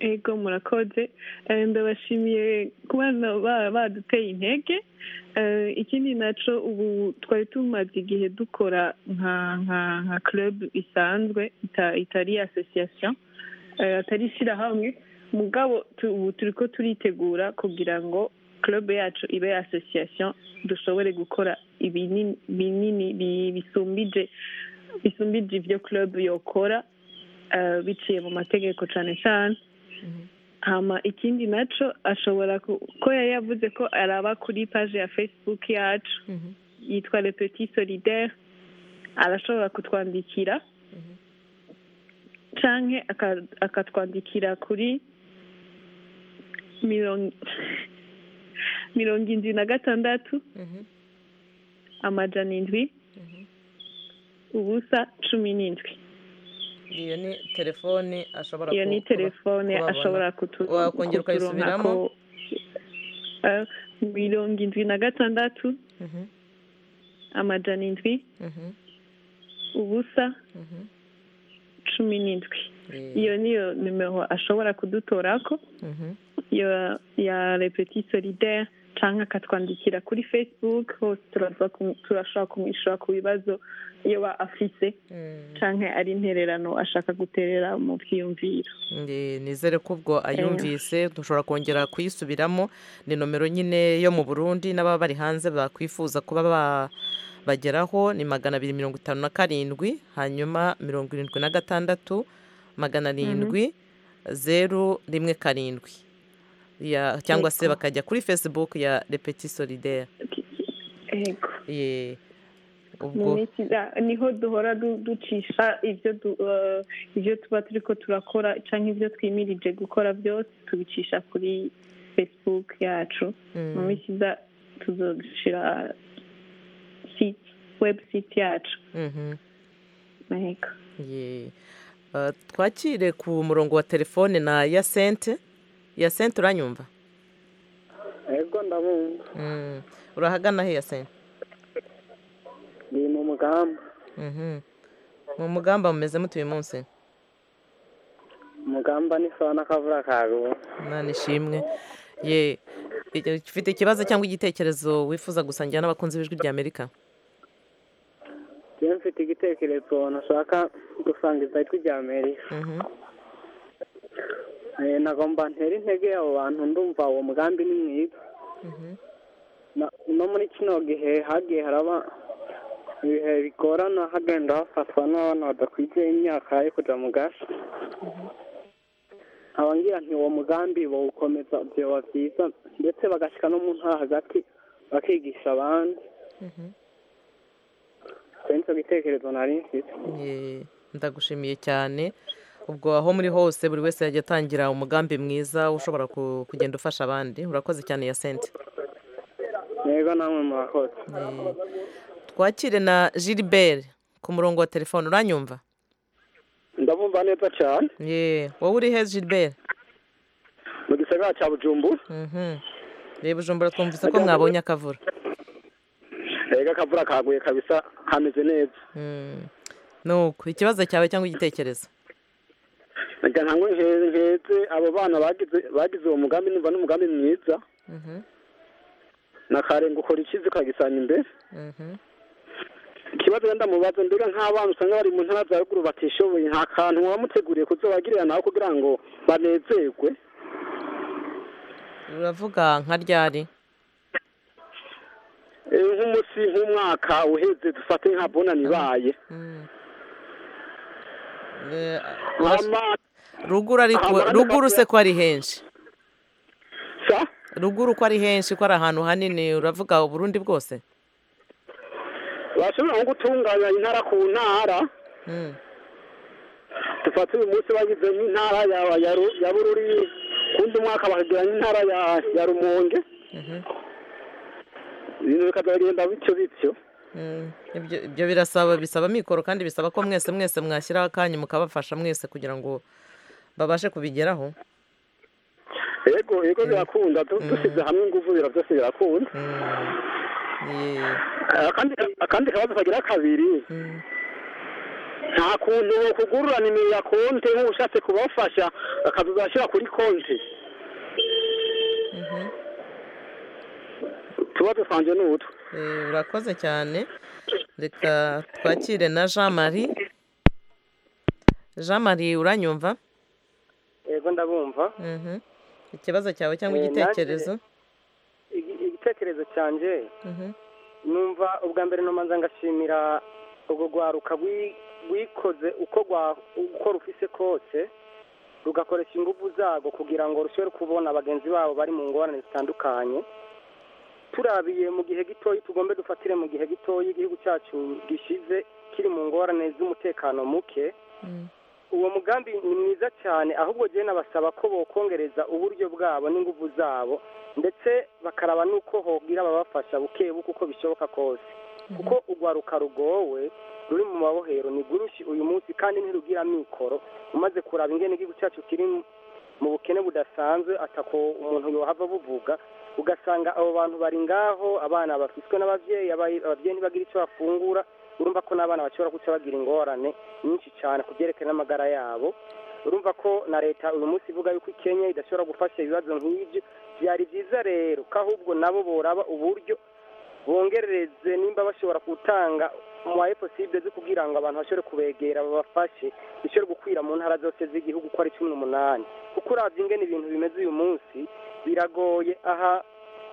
ego murakoze Eh, ndabashimiye kuba na- ba- baduteye intege Eh, ikindi naco ubu twari tumaze igihe dukora nka nka nka club isanzwe ita- itari association eh, atari ishyirahamwe mugabo tu- ubu turi ko turitegura kugira ngo club yacu ibe association dushobore gukora ibinini binini bi- bisumbije bisumbije ibyo club yokora eh, biciye mu mategeko cane cane hama ikindi naco ashobora ku- ko yari yavuze ko araba kuri page ya facebook yacu yitwa le petit solidaire arashobora kutwandikira canke aka- akatwandikira kuri mirongo mirongo indwi na gatandatu amajana indwi ubusa cumi n'indwi iyo ni telefone ashobora iyo ni telefone ashobora kutu- wakongera ukayisubiramo? kuturonkako, eh, mirongo indwi na gatandatu amajana indwi ubusa cumi n'indwi iyo niyo nimero ashobora kudutorako ya ya repeti solidaire cyangwa akatwandikira kuri facebook hose turaza kumu- turashobora kumwishyura ku bibazo iyo ba afise cyangwa ari intererano ashaka guterera mu byiyumviro Ndi- nizere ko ubwo ayumvise dushobora kongera kuyisubiramo ni nomero nyine yo mu burundi n'ababa bari hanze bakwifuza kuba ba- bageraho ni magana abiri mirongo itanu na karindwi hanyuma mirongo irindwi na gatandatu magana arindwi zeru rimwe karindwi Ya- cyangwa se Yego. bakajya kuri facebook ya repeti solidaire yego Ye. mu ubwo minsi iza- niho duhora du- ducisha ibyo du- eh, ibyo tuba turi ko turakora cyangwa ibyo twimirije gukora byose tubicisha kuri facebook yacu mu Mm, minsi iza tuzoshyira site website yacu mhm. yego Ye. Uh, twakire ku murongo wa telefone na yasente yasente uranyumva ego ndabumva Mm. urahagana he yasente ni mu mugamba Mhm. mu mugamba mumeze mute uyu munsi umugamba ni sawa n'akavura kagubu imana ishimwe ye Icyo- ufite ikibazo cyangwa igitekerezo wifuza gusangira n'abakunzi b'ijwi ry'amerika njyewe mfite igitekerezo nashaka gusangiza ijwi rya amerika Mhm. Eh, nagomba ntera intege abo bantu ndumva uwo mugambi ni mwiza Mhm. Na- no muri kino gihe hagiye haraba ibihe bigorana hagenda hafatwa n'abana badakwije imyaka yo kuja mu gace abangira nti uwo mugambi bawukomeza vyoba vyiza ndetse bagashika no mu ntara hagati bakigisha abandi Icyo nicyo gitekerezo nari mfite Ye, ndagushimiye cyane ubwo aho muri hose buri wese yajya atangira umugambi mwiza ushobora ku- kugenda ufasha abandi urakoze cyane yasente yego namwe murakoze Ye. twakire na gilbert ku murongo wa telefone uranyumva ndabumva neza cyane ye wowe uri he gilbert mu gisagara cya bujumbura Mhm. reba ujumbura twumvise ko mwabonye akavura rega akavura kaguye kabisa hameze neza Mm. nuko ikibazo cyawe cyangwa igitekerezo ngira ngo nhe- nheze abo bana bagize bagize uwo mugambi numva n'umugambi mwiza Mhm. nakarenga ukora ikizi ukagisanga imbere Mhm. ikibazo wenda mubazo mbega nk'abana usanga bari mu ntara za ruguru batishoboye nta kantu wamuteguriye kuzabagirira nawe kugira ngo banezerwe uravuga nka ryari Eh, nk'umunsi nk'umwaka uheze dufate nka bonani ibaye Mm. Eh, Hama- ruguru ariko Ahantu hari ruguru se akavuyo. ko ari henshi sa ruguru ko ari henshi ko ari ahantu hanini uravuga uburundi bwose bashobora nko gutunganya intara ku ntara Mm. dufate uyu munsi bagize nk'intara ya- ya Ru- ya bururi kundi umwaka bakagira nk'intara ya ya rumonge ibintu bikazagenda bityo bityo Mm, ibyo ibyo birasaba bisaba amikoro kandi bisaba ko mwese mwese mwashyiraho akanya mukabafasha mwese kugira ngo babashe kubigeraho yego yego birakunda du- dusize hamwe ingufu bira byose birakunda Mm, yeah. Eh, akandi akandi kabazo kagira kabiri Mm, nta kuntu wo kugurura nimero ya konte nk'ubu ushatse kubafasha bakazashyira kuri konti mhm. tuba dusanje ni utu Eh, urakoze cyane reka twakire na jean marie jean marie uranyumva yego ndabumva Mhm. ikibazo cyawe cyangwa Eh, igitekerezo Igi- igitekerezo cyanjye Mhm. numva ubwa mbere numanza ngashimira urwo rwaruka rwi- rwikoze uko rwa- uko rufise kose rugakoresha ingufu zarwo kugira ngo rushobore kubona bagenzi babo bari mu ngorane zitandukanye turabiye mu gihe gitoyi tugombe dufatire mu gihe gitoyi igihugu cyacu gishize kiri mu ngorane z'umutekano muke Mm, uwo mugambi ni mwiza cyane ahubwo jyewe nabasaba ko bokongereza uburyo bwabo n'ingufu zabo ndetse bakaraba n'uko hogira ababafasha buke buke uko bishoboka kose kuko urwaruka rugowe ruri mu mabohero ni gurushi uyu munsi kandi ntirugira amikoro umaze kuraba ingene igihugu cyacu kiri mu bukene budasanzwe atako umuntu yohava buvuga ugasanga abo bantu bari ngaho abana bafitwe n'ababyeyi abayi- ababyeyi ntibagira icyo bafungura urumva ko n'abana bashobora guca bagira ingorane nyinshi cyane ku byerekeye n'amagara yabo urumva ko na leta uyu munsi ivuga yuko ikenya idashobora gufasha ibibazo nk'ibyo byari byiza rero ko ahubwo nabo boraba uburyo bongerereze nimba bashobora gutanga umuhaye posible zo kugira ngo abantu bashobore kubegera babafashe bishobore gukwira mu ntara zose z'igihugu uko ari cumi n'umunani kuko uravye ingene ibintu bimeze uyu munsi biragoye aha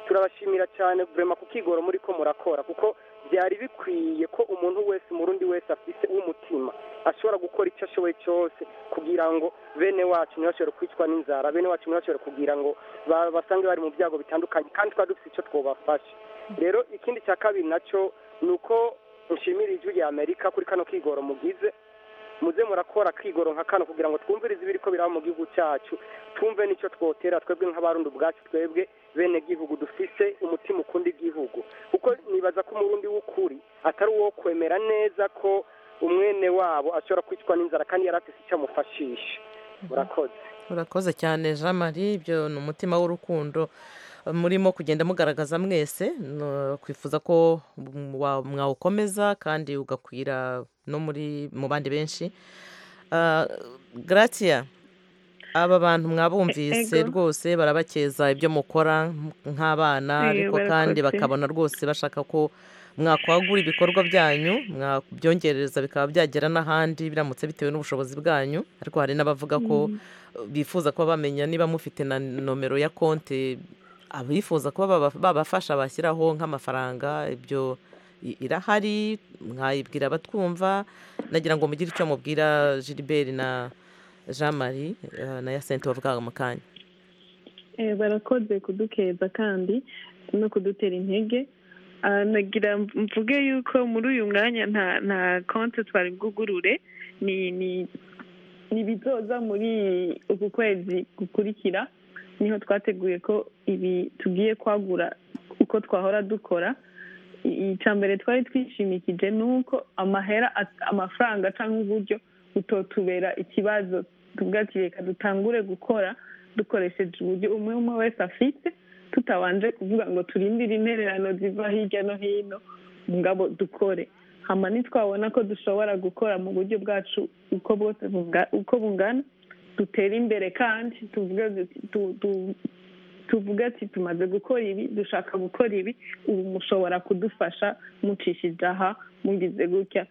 turabashimira cyane vrema ku kigoro muri ko murakora kuko byari bikwiye ko umuntu wese umurundi wese afise w'umutima ashobora gukora icyo ashoboye cyose kugira ngo bene wacu ntibashobore kwicwa n'inzara bene wacu ntibashobore kugira ngo ba- basange bari mu byago bitandukanye kandi twari dufite icyo twobafasha rero ikindi cya kabiri nacyo ni uko nshimira ijwi rya amerika kuri kano kigoro mugize muze murakora kigoro nka kano kugira ngo twumvirize ibiri ko biraba mu gihugu cyacu twumve n'icyo twotera twebwe nk'abarundi ubwacu twebwe bene gihugu dufise umutima ukunda igihugu kuko nibaza ko umurundi w'ukuri atari uwo kwemera neza ko umwene wabo ashobora kwicwa n'inzara kandi yari afise icyo amufashisha murakoze urakoze cyane jean marie ibyo ni umutima w'urukundo murimo kugenda mugaragaza mwese no- twifuza ko mwa- mwawukomeza kandi ugakwira no muri mu bandi benshi Ah, gratia aba bantu mwabumvise Ego. rwose barabakeza ibyo mukora nk'abana Eh, ariko kandi barakoze. bakabona rwose bashaka ko mwakwagura ibikorwa byanyu mwabyongereza bikaba byagera n'ahandi biramutse bitewe n'ubushobozi bwanyu ariko hari n'abavuga ko bifuza kuba bamenya niba mufite na nomero ya konti abifuza kuba baba- babafasha bashyiraho nk'amafaranga ibyo i- irahari mwayibwira abatwumva nagira ngo mugire icyo mubwira gilbert na jean marie eh, na yasente wavugaga mu kanya Eh, barakoze kudukeza kandi no kudutera intege Ah, nagira mvuge yuko muri uyu mwanya nta nta konti twari bwugurure ni ni ni bizoza muri uku kwezi gukurikira niho twateguye ko ibi tugiye kwagura uko twahora dukora I- icambere twari twishimikije ni uko amahera at- amafaranga cyangwa uburyo butotubera ikibazo tuvuga ati reka dutangure gukora dukoresheje uburyo umwe umwe wese afite tutabanje kuvuga ngo turindire intererano ziva hirya no hino ngabo dukore hama ntitwabona ko dushobora gukora mu buryo bwacu uko bwose bunga- uko bungana dutere imbere kandi tuvuge duti- tu- tu- tuvuge ati tumaze gukora ibi dushaka gukora ibi ubu mushobora kudufasha mucishije aha mugize gutya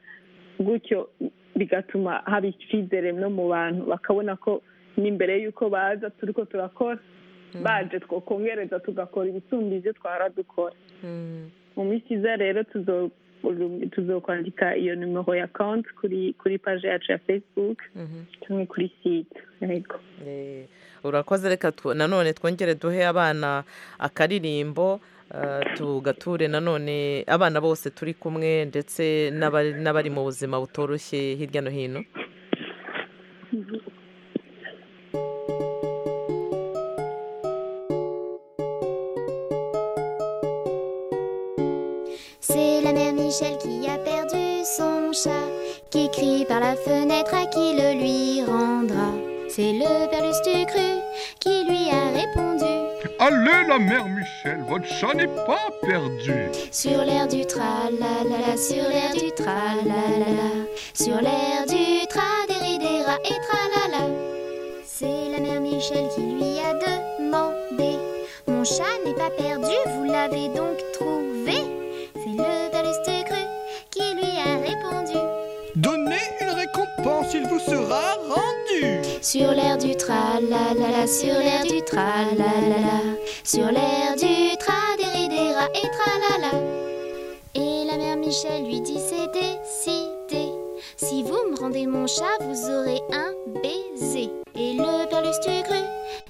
gutyo bigatuma haba icyizere no mu bantu bakabona ko n'imbere y'uko baza turiko turakora baje twokongereza tugakora ibisumba ibyo twara dukora mu minsi iza rero tuzo- tuzokwandika iyo nimero ya konti kuri kuri paje yacu ya facebook cyangwa kuri site yego Eh, urakoze reka tw- nanone twongere duhe abana akaririmbo eh, tugature nanone abana bose turi kumwe ndetse n'abari n'abari mu buzima butoroshye hirya no hino Michel qui a perdu son chat, qui crie par la fenêtre à qui le lui rendra. C'est le Père Lustu cru qui lui a répondu Allez la mère Michel, votre chat n'est pas perdu. sur l'air du tralala, sur l'air du tralala, sur l'air du tra des rats et tralala. C'est la mère Michel qui lui a demandé Mon chat n'est pas perdu, vous l'avez donc trouvé C'est le baluste cru qui lui a répondu Donnez une récompense, il vous sera rendu. Sur l'air du tralala, sur l'air du tralala, sur l'air du tra des rats et tralala. Et la mère Michel lui dit c'est décidé. Si vous me rendez mon chat, vous aurez un baiser. Et le père Lustu cru,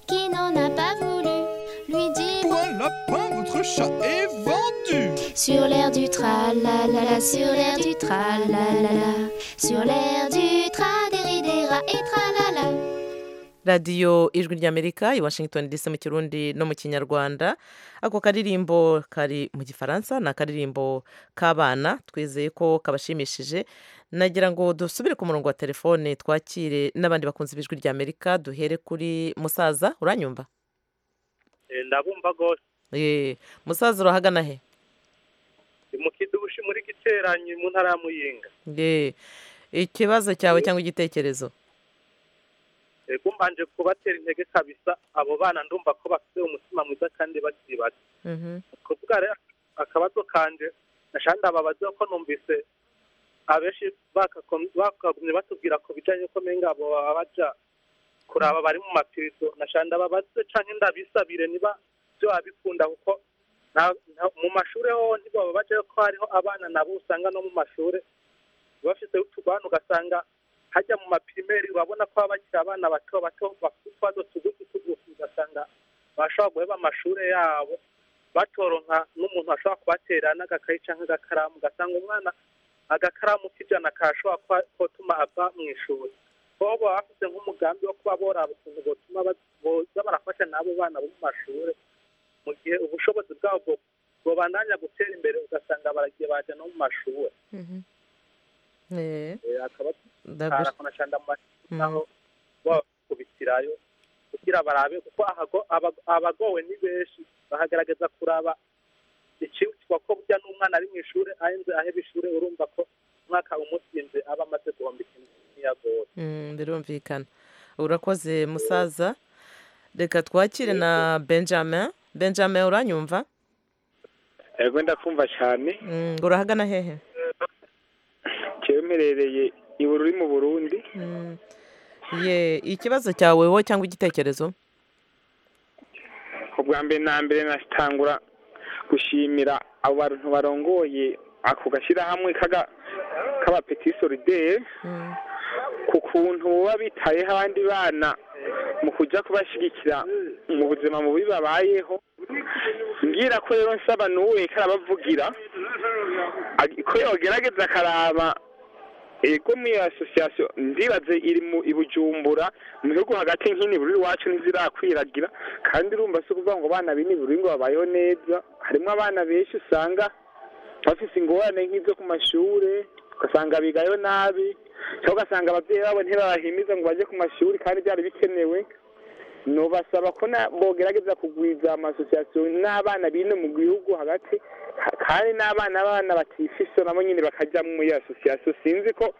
qui n'en a pas voulu, lui dit Pour un lapin, votre chat est vendu. Sur l'air du tralala, sur l'air du tralala, sur l'air du tra des rats et tralala. radiyo ijwi ry'amerika i washington dc mu kirundi no mu kinyarwanda ako karirimbo kari mu gifaransa ni akaririmbo k'abana twizeye ko kabashimishije nagira ngo dusubire ku murongo wa telefone twakire n'abandi bakunze b'ijwi ry'amerika duhere kuri musaza uranyumva ndabumva rwose Eh, musaza urahagana he ndi mu kidushi muri giteranyi mu ntara ya muyinga Eh, ikibazo cyawe cyangwa igitekerezo yego mbanje kubatera intege kabisa abo bana ndumva ko bafite umutima mwiza kandi bakiri bato kuvuga rero akabazo kanje nashandi ababaza ko numvise abenshi bakako- bakagumye batubwira ku bijanye ko menga abo baba baja kuraba bari mu mapirizo nashandi ababaze canke ndabisabire niba vyo babikunda kuko nta- nta- mu mashure ho ntibaba bajayo ko hariho abana nabo usanga no mu mashure bafite utugwana ugasanga hajya mu mapirimeri urabona ko baba bakiri abana bato bato bafite utwazo tugufi tugufi ugasanga bashobora guheba amashure yabo batoronka n'umuntu ashobora kubatera n'agakayi cyangwa agakaramu ugasanga umwana agakaramu k'ijana kashobora kuba- kotuma ava mu ishuri bo baba bafite nk'umugambi wo kuba boraba ukuntu botuma ba- boza barafasha n'abo bana bo mu mashuri mu gihe ubushobozi bwabo bwo- bobandanya gutera imbere ugasanga baragiye baja no mu mashuri Eh, Eh, akaba ndagush- arakonashanda mu mashuri naho bakubitirayo kugira barabe kuko ahago- aba- abagowe ni benshi bahagaragaza kuraba icyitwa ko burya n'umwana ari mu ishuri ahenze aheba ishuri urumva ko umwaka umutsinze aba amaze guhomba ikintu ntiyagowe Mm, birumvikana urakoze musaza reka twakire na benjamin benjamin uranyumva yego ndakumva cyane Mm, ngo urahagana hehe njyewe mperereye i Bururi mu burundi Mm. ye ikibazo cyawe wowe cyangwa igitekerezo ubwa mbere na mbere natangura gushimira abo bantu barongoye ako gashyirahamwe kaga- k'abapeti solidere ku kuntu baba bitayeho abandi bana mu kujya kubashyigikira mu buzima bubi babayeho ngira ko rero nsaba n'uwe karabavugira ag- ko yogerageza akaraba ego muri asosiyasiyo ndibaze iri mu i bujumbura mu bihugu hagati nk'ini buri iwacu ntizirakwiragira kandi urumva si ukuvuga ngo abana b'ini buri ngo babayeho neza harimo abana benshi usanga bafise ingorane nk'izo ku mashure ugasanga bigayo nabi cyangwa ugasanga ababyeyi babo ntibabahimiza ngo bajye ku mashuri kandi byari bikenewe nubasaba ko na- bogerageza kugwiza amasosiyasiyo n'abana b'ino mu gihugu hagati ka- kandi n'abana b'abana batifise nabo nyine bakajya muri asosiyasiyo sinzi ko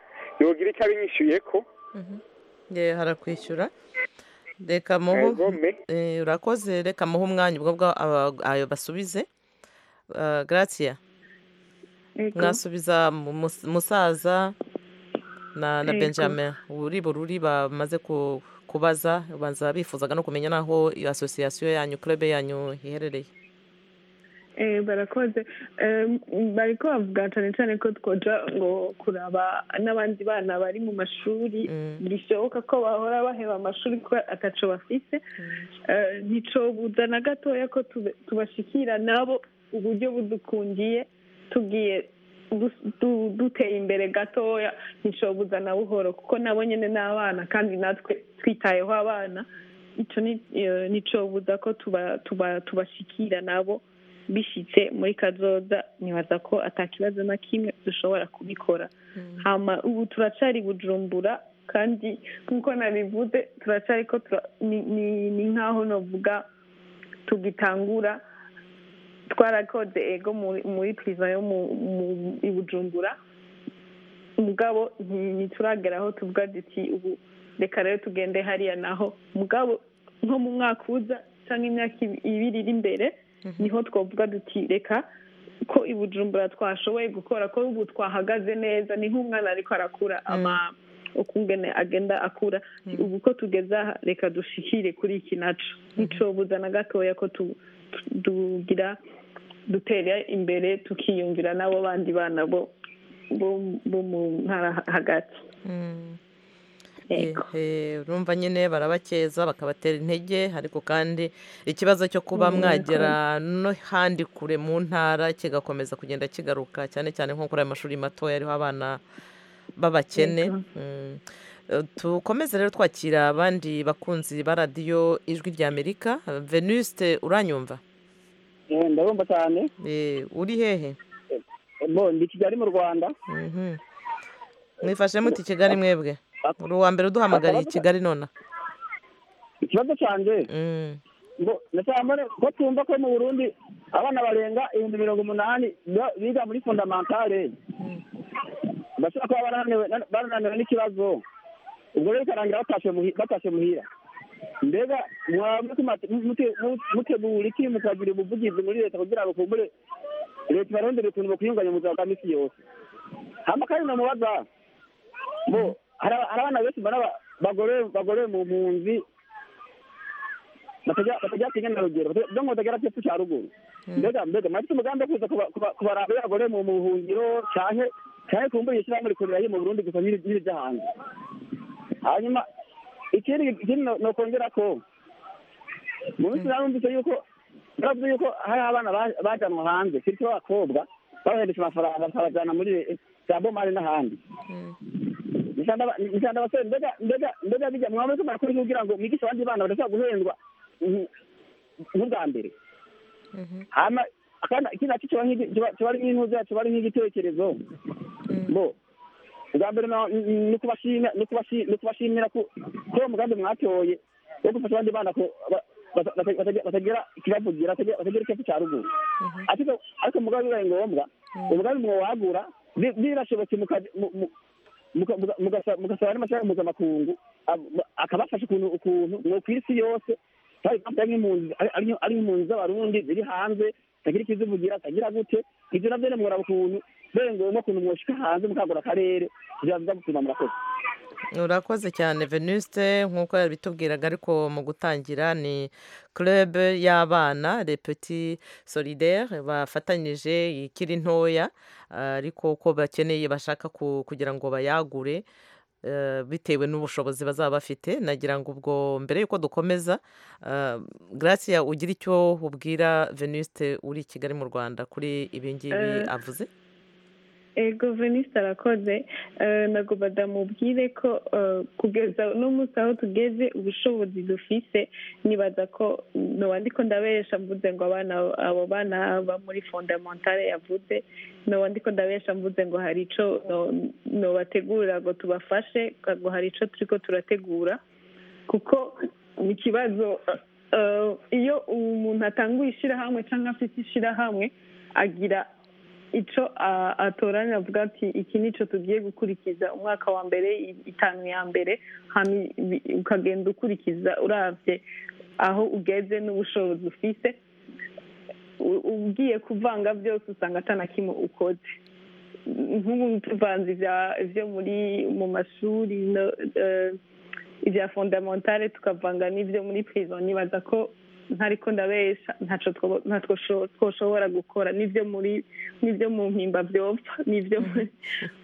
yogira icyo abinyishyuye ko ye harakwishyura reka muhe Yego, me. Eh, urakoze reka muhe umwanya ubwo bwa- aba- ayo basubize Ah, gratia Yego. mwasubiza mu- mus- musaza na, na Yego. benjamin uri bururi bamaze ku- kubaza banza bifuzaga no kumenya n'aho iyo asosiyasiyo yanyu club yanyu iherereye Eh, barakoze Em, bariko bavuga cane cane ko twoja ngo kuraba n'abandi bana bari mu mashuri bishoboka ko bahora baheba amashuri ko ataco bafise Eh, nticobuza na gatoya ko tube- tubashikira nabo uburyo budukundiye tugiye du- du- duteye imbere gatoya nticobuza na buhoro kuko nabo nyene n'abana kandi natwe twitayeho abana ico ni- eh, nticobuza ko tuba- tuba- tubashikira nabo bishyitse muri kazoza nibaza ko atakibazo na kimwe dushobora kubikora hama ubu turacyari bujumbura kandi nk'uko nabivuze turacyari ko tura- ni- ni ni nk'aho navuga tugitangura twarakoze ego muri- muri piriza yo mu- mu- i bujumbura mugabo nti- ntituragera aho tuvuga duti ubu reka rero tugende hariya naho mugabo nko mu mwaka uza cyangwa imyaka ibi- ibiri iri imbere niho twavuga duti reka ko i bujumbura twashoboye gukora ko ubu twahagaze neza ni nk'umwana ariko arakura ama uko ungene agenda akura ubu ko tugeze aha reka dushikire kuri iki naco nticobuza na gatoya ko tu- tu- tugira dutera imbere tukiyumvira n'abo bandi bana bo bo- bo mu ntara hagati Yego. Ehe, urumva nyine barabakeza bakabatera intege ariko kandi ikibazo cyo kuba mwagera no handi kure mu ntara kigakomeza kugenda kigaruka cyane cyane nko kuri aya mashuri matoya ariho abana b'abakene Yego. Mm. Eh, tukomeze rero twakira abandi bakunzi ba radiyo ijwi rya amerika venuste uranyumva ndabumva cyane uri hehe bo ndi kigali mu rwanda Mhm. mwifashe muti kigali mwebwe uri uwa mbere uduhamagariye i kigali nonaha ikibazo cyanjye ngo ndacambone ko twumva ko mu burundi abana barenga ibihumbi mirongo umunani ba- biga muri fondamentale bashobora kuba barananiwe barananiwe n'ikibazo ubwo rero bikarangira batashe muhi- batashe muhira mbega mwaba mutuma- mute- mu- mutegura iki mukagira ubuvugizi muri leta kugira ngo kumbure leta ibarondere ukuntu bakuyunganya mu buzima bwa misi yose hama kandi namubaza bo hari aba- hari abana benshi mbona ba- bagorewe bagorewe mu mpunzi batajya kwiga na rugero byo ngo batagera cyepfo cya ruguru mbega mbega mwafite umugambi wo kuza kuba- kuba- kubaraba y'abagore mu buhungiro cyanke cyanke kumbura ishyirahamwe rikorera yo mu burundi gusa nyiri nyiri ryo hanze hanyuma ikindi ikindi no- nokongera ko mu minsi narumvise yuko baravuze yuko hari abana ba- bajyanwa hanze kiriko abakobwa babahereje amafaranga bakabajyana muri za bomari n'ahandi nishanda abasore mbega mbega mbega bijya mwaba muri kumara kuri kugira ngo mwigishe abandi bana badashobora guhendwa nk- nk'ubwa mbere hama kandi ikindi nacyo kiba nk'igi- kiba- kiba ari nk'intuza kiba ari nk'igitekerezo bo ubwa mbere no- ni kubashimira ni kubashi- ni kubashimira ku- ko uwo mugambi mwatoye wo gufasha abandi bana ko ba- bata- bata- batagira batagira ikibavugira batagira batagira ikibazo cya ruguru ariko ariko mugambi bibaye ngombwa umugambi mwowagura bi- birashobotse mukaja- mu- mu- muka- muka- mugasa- mugasaba n'amashami mpuzamakungu ab- akabafasha ukuntu ukuntu mwo ku isi yose hari impamvu nk'impunzi ari- ari ari impunzi z'abarundi ziri hanze zitagira ikizivugira zitagira gute ibyo nabyo ni muraba ukuntu mbere ngombwa ukuntu mwoshika hanze mukagura akarere kugira biza gutuma murakoze urakoze cyane venuste nk'uko yabitubwiraga ariko mu gutangira ni club y'abana repeti solidaire bafatanyije ikiri ntoya ah, ariko uko bakeneye bashaka ku- kugira ngo bayagure eh, bitewe n'ubushobozi bazaba bafite nagira ngo ubwo mbere y'uko dukomeza ah, gracia ugira icyo ubwira venuste uri i kigali mu rwanda kuri ibi ngibi Eh, avuze ego venisite arakoze Eh, nagomba ndamubwire ko eh, kugeza uno munsi aho tugeze ubushobozi dufise nibaza ko noba ndiko ndabesha mvuze ngo abana abo bana ba muri fondamentale yavuze noba ndiko ndabesha mvuze ngo hari ico no- nobategurira ngo tubafashe ngo hari ico turiko turategura kuko ni ikibazo eh, iyo umuntu atanguye ishyirahamwe cyangwa afite ishyirahamwe agira ico a- atoranya avuga ati iki nico tugiye gukurikiza umwaka wa mbere i- itanu ya mbere hama i- bi- ukagenda ukurikiza uravye aho ugeze n'ubushobozi ufise U- ugiye kuvanga byose usanga atanakimwe ukoze nk'ubu tuvanze ivya- ivyo muri mu mashuri no- eh, ibya fondamentale tukavanga n'ibyo muri prison nibaza ko ntariko ndabesha ntaco two- ntatwo sho- twoshobora gukora n'ibyo muri n'ibyo mu mpimba byopfa n'ibyo muri-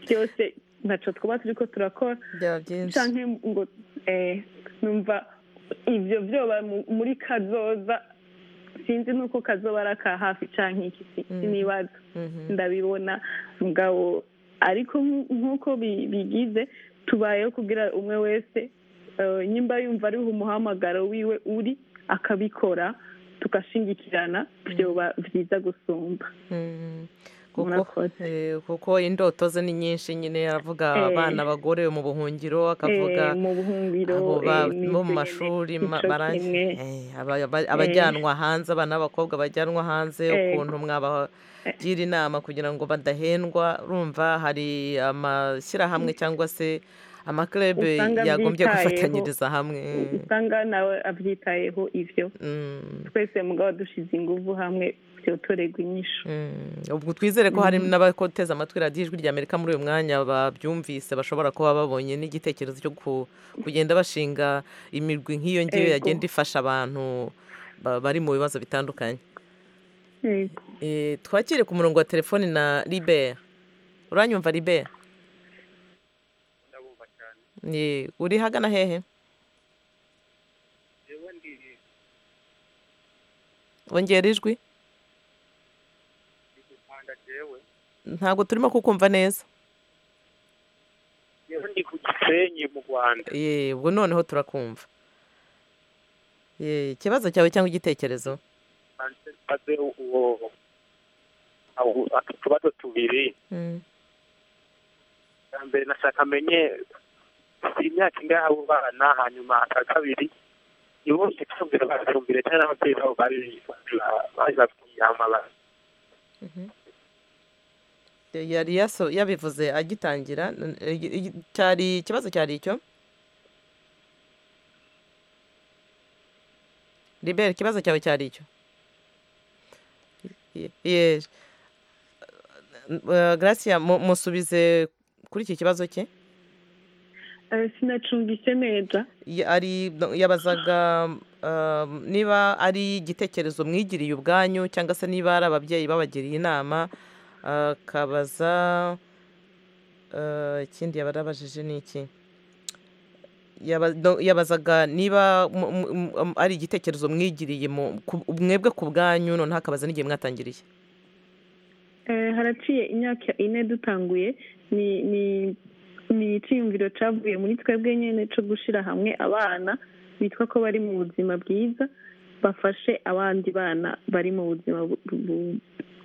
byose ntaco twaba turiko turakora byaba byinshi canke ngo eh, numva ivyo vyoba mu- muri kazoza sinzi nuko kazoba ari aka hafi canke iki si- sinibaza ndabibona mugabo ariko nk- nk'uko bi- bigize tubayeho kugira umwe wese eh, nyimba yumva ariho umuhamagaro wiwe uri akabikora tugashingikirana byoba byiza gusumba kuko eh, kuko indoto ze ni nyinshi nyine aravuga Eh. abana abagore mu buhungiro akavuga Eh, mu buhungiro, abo eh, ba- ni bo mu izo mashuri nyene, ma- ico barang- kimwe. eh, aba- aba- abajyanwa hanze abana b'abakobwa bajyanwa hanze Eh. ukuntu mwabagira inama kugira ngo badahendwa urumva hari amashyirahamwe cyangwa se amaklebe Usanga yagombye abyitayeho. gufatanyiriza hamwe usanga nawe abyitayeho ibyo twese mugabo dushize ingufu hamwe byotorerwa inyishu ubwo twizere ko hari Mhm. n'abateze amatwi radiyo ijwi rya amerika muri uyu mwanya babyumvise bashobora kuba babonye n'igitekerezo cyo ku- kugenda bashinga imirwi nk'iyo ngiyo Ego. yagenda ifasha abantu ba- bari mu bibazo bitandukanye Yego. Eh, twakire ku murongo wa telefoni na libera uranyumva libera ndabumva cyane Eh, uri hagana hehe yewe ndi wongera ijwi igitanda jewe ntabwo turimo kukumva neza yewe ndi ku gisenyi mu rwanda Eh, ubwo noneho turakumva Eh, ikibazo cyawe cyangwa igitekerezo maze uwo abo- atu tubazo tubiri Mm. bwa mbere nashaka amenye imyaka ingahe abo bana hanyuma aka kabiri ni bose icumbi bacumbire cyane n'ababyeyi babo bari bari babwiye amabara Mhm. yari yaso yabivuze agitangira n- igi- igi- cyari ikibazo cyari icyo libera ikibazo cyawe cyari icyo Ye- ye- eh, gracia mu- musubize kuri iki kibazo cye Eh, sinacumvise neza Ya- ari yabazaga um, niba ari igitekerezo mwigiriye ubwanyu cyangwa se niba ari ababyeyi babagiriye inama akabaza uh, ikindi yaba yarabajije ni iki Yaba- no, yabazaga niba mu- mu- mu- um, ari igitekerezo mwigiriye mu- ku- mwebwe ku bwanyu noneho akabaza n'igihe mwatangiriye Eh, haraciye imyaka ine dutanguye ni ni ni icyiyumviro cyavuye muri twebwe nyine cyo gushyira hamwe abana bitwa ko bari mu buzima bwiza bafashe abandi bana bari mu buzima bu- bu-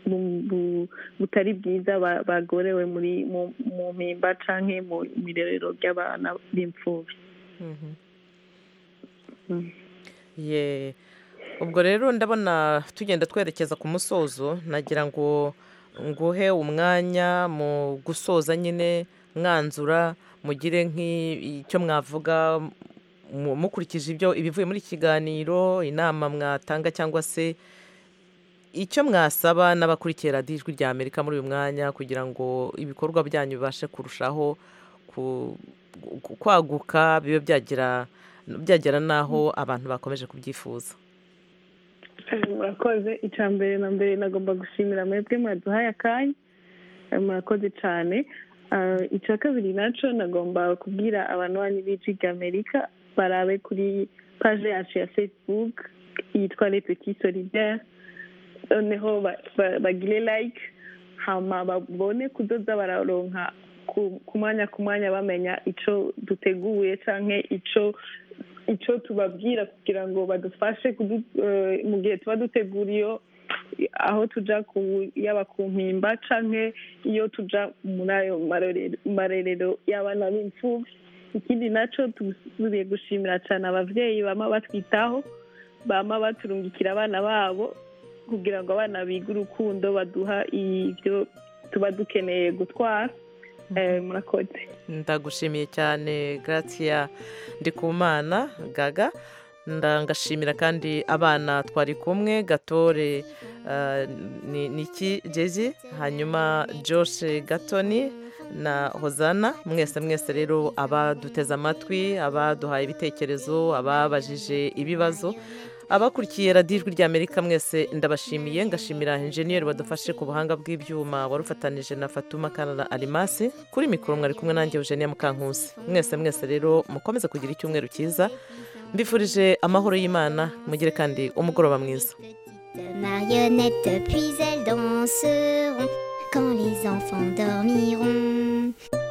bu- bu- butari bwiza ba- bagorewe muri mu- mu mpimba cyangwa mu mirerero ry'abana b'imfubyi Mhm. Mm. Ye. ubwo rero ndabona tugenda twerekeza ku musozo nagira ngo nguhe umwanya mu gusoza nyine mwanzura mugire nk'icyo mwavuga mu- mukurikije ibyo ibivuye muri iki kiganiro inama mwatanga cyangwa se icyo mwasaba n'abakurikiye radiyo ijwi rya amerika muri uyu mwanya kugira ngo ibikorwa byanyu bibashe kurushaho ku- ku- kwaguka bibe byagira byagera n'aho abantu bakomeje kubyifuza Eh, murakoze icya mbere na mbere nagomba gushimira mwebwe mwaduhaye akanya Eh, murakoze cyane Ah, icya kabiri nacyo nagomba kubwira abantu banyu b'ijwi rya amerika barabe kuri paje yacu ya facebook yitwa les petits solidaires noneho ba- ba- bagire like hama babone kudoda bararonka ku- ku mwanya ku mwanya bamenya icyo duteguye cyangwa icyo icyo tubabwira kugira ngo badufashe kudu- eh, mu gihe tuba dutegura iyo aho tujya ku- yaba ku mpimba cyangwa iyo tujya muri ayo marorero- marerero y'abana b'imfubyi ikindi nacyo tugiye gushimira cyane ababyeyi bama batwitaho bama baturungikira abana babo kugira ngo abana bige urukundo baduha ibyo tuba dukeneye gutwara Eh, murakoze ndagushimiye cyane gratia ndikumana gaga ndangashimira kandi abana twari kumwe gatore eh, ni niki jezi hanyuma josh gatoni na hozana mwese mwese rero abaduteze amatwi abaduhaye ibitekerezo ababajije ibibazo abakurikiye radiyo ijwi rya amerika mwese ndabashimiye ngashimira injeniyeri badufashe ku buhanga bw'ibyuma wari ufatanije na fatuma kanana arimasi kuri mikoro mwari kumwe nanjye eugenia mukankusi mwese mwese rero mukomeze kugira icyumweru cyiza mbifurije amahoro y'imana mugire kandi umugoroba mwiza De marionnettes, puis elles danseront quand les enfants dormiront.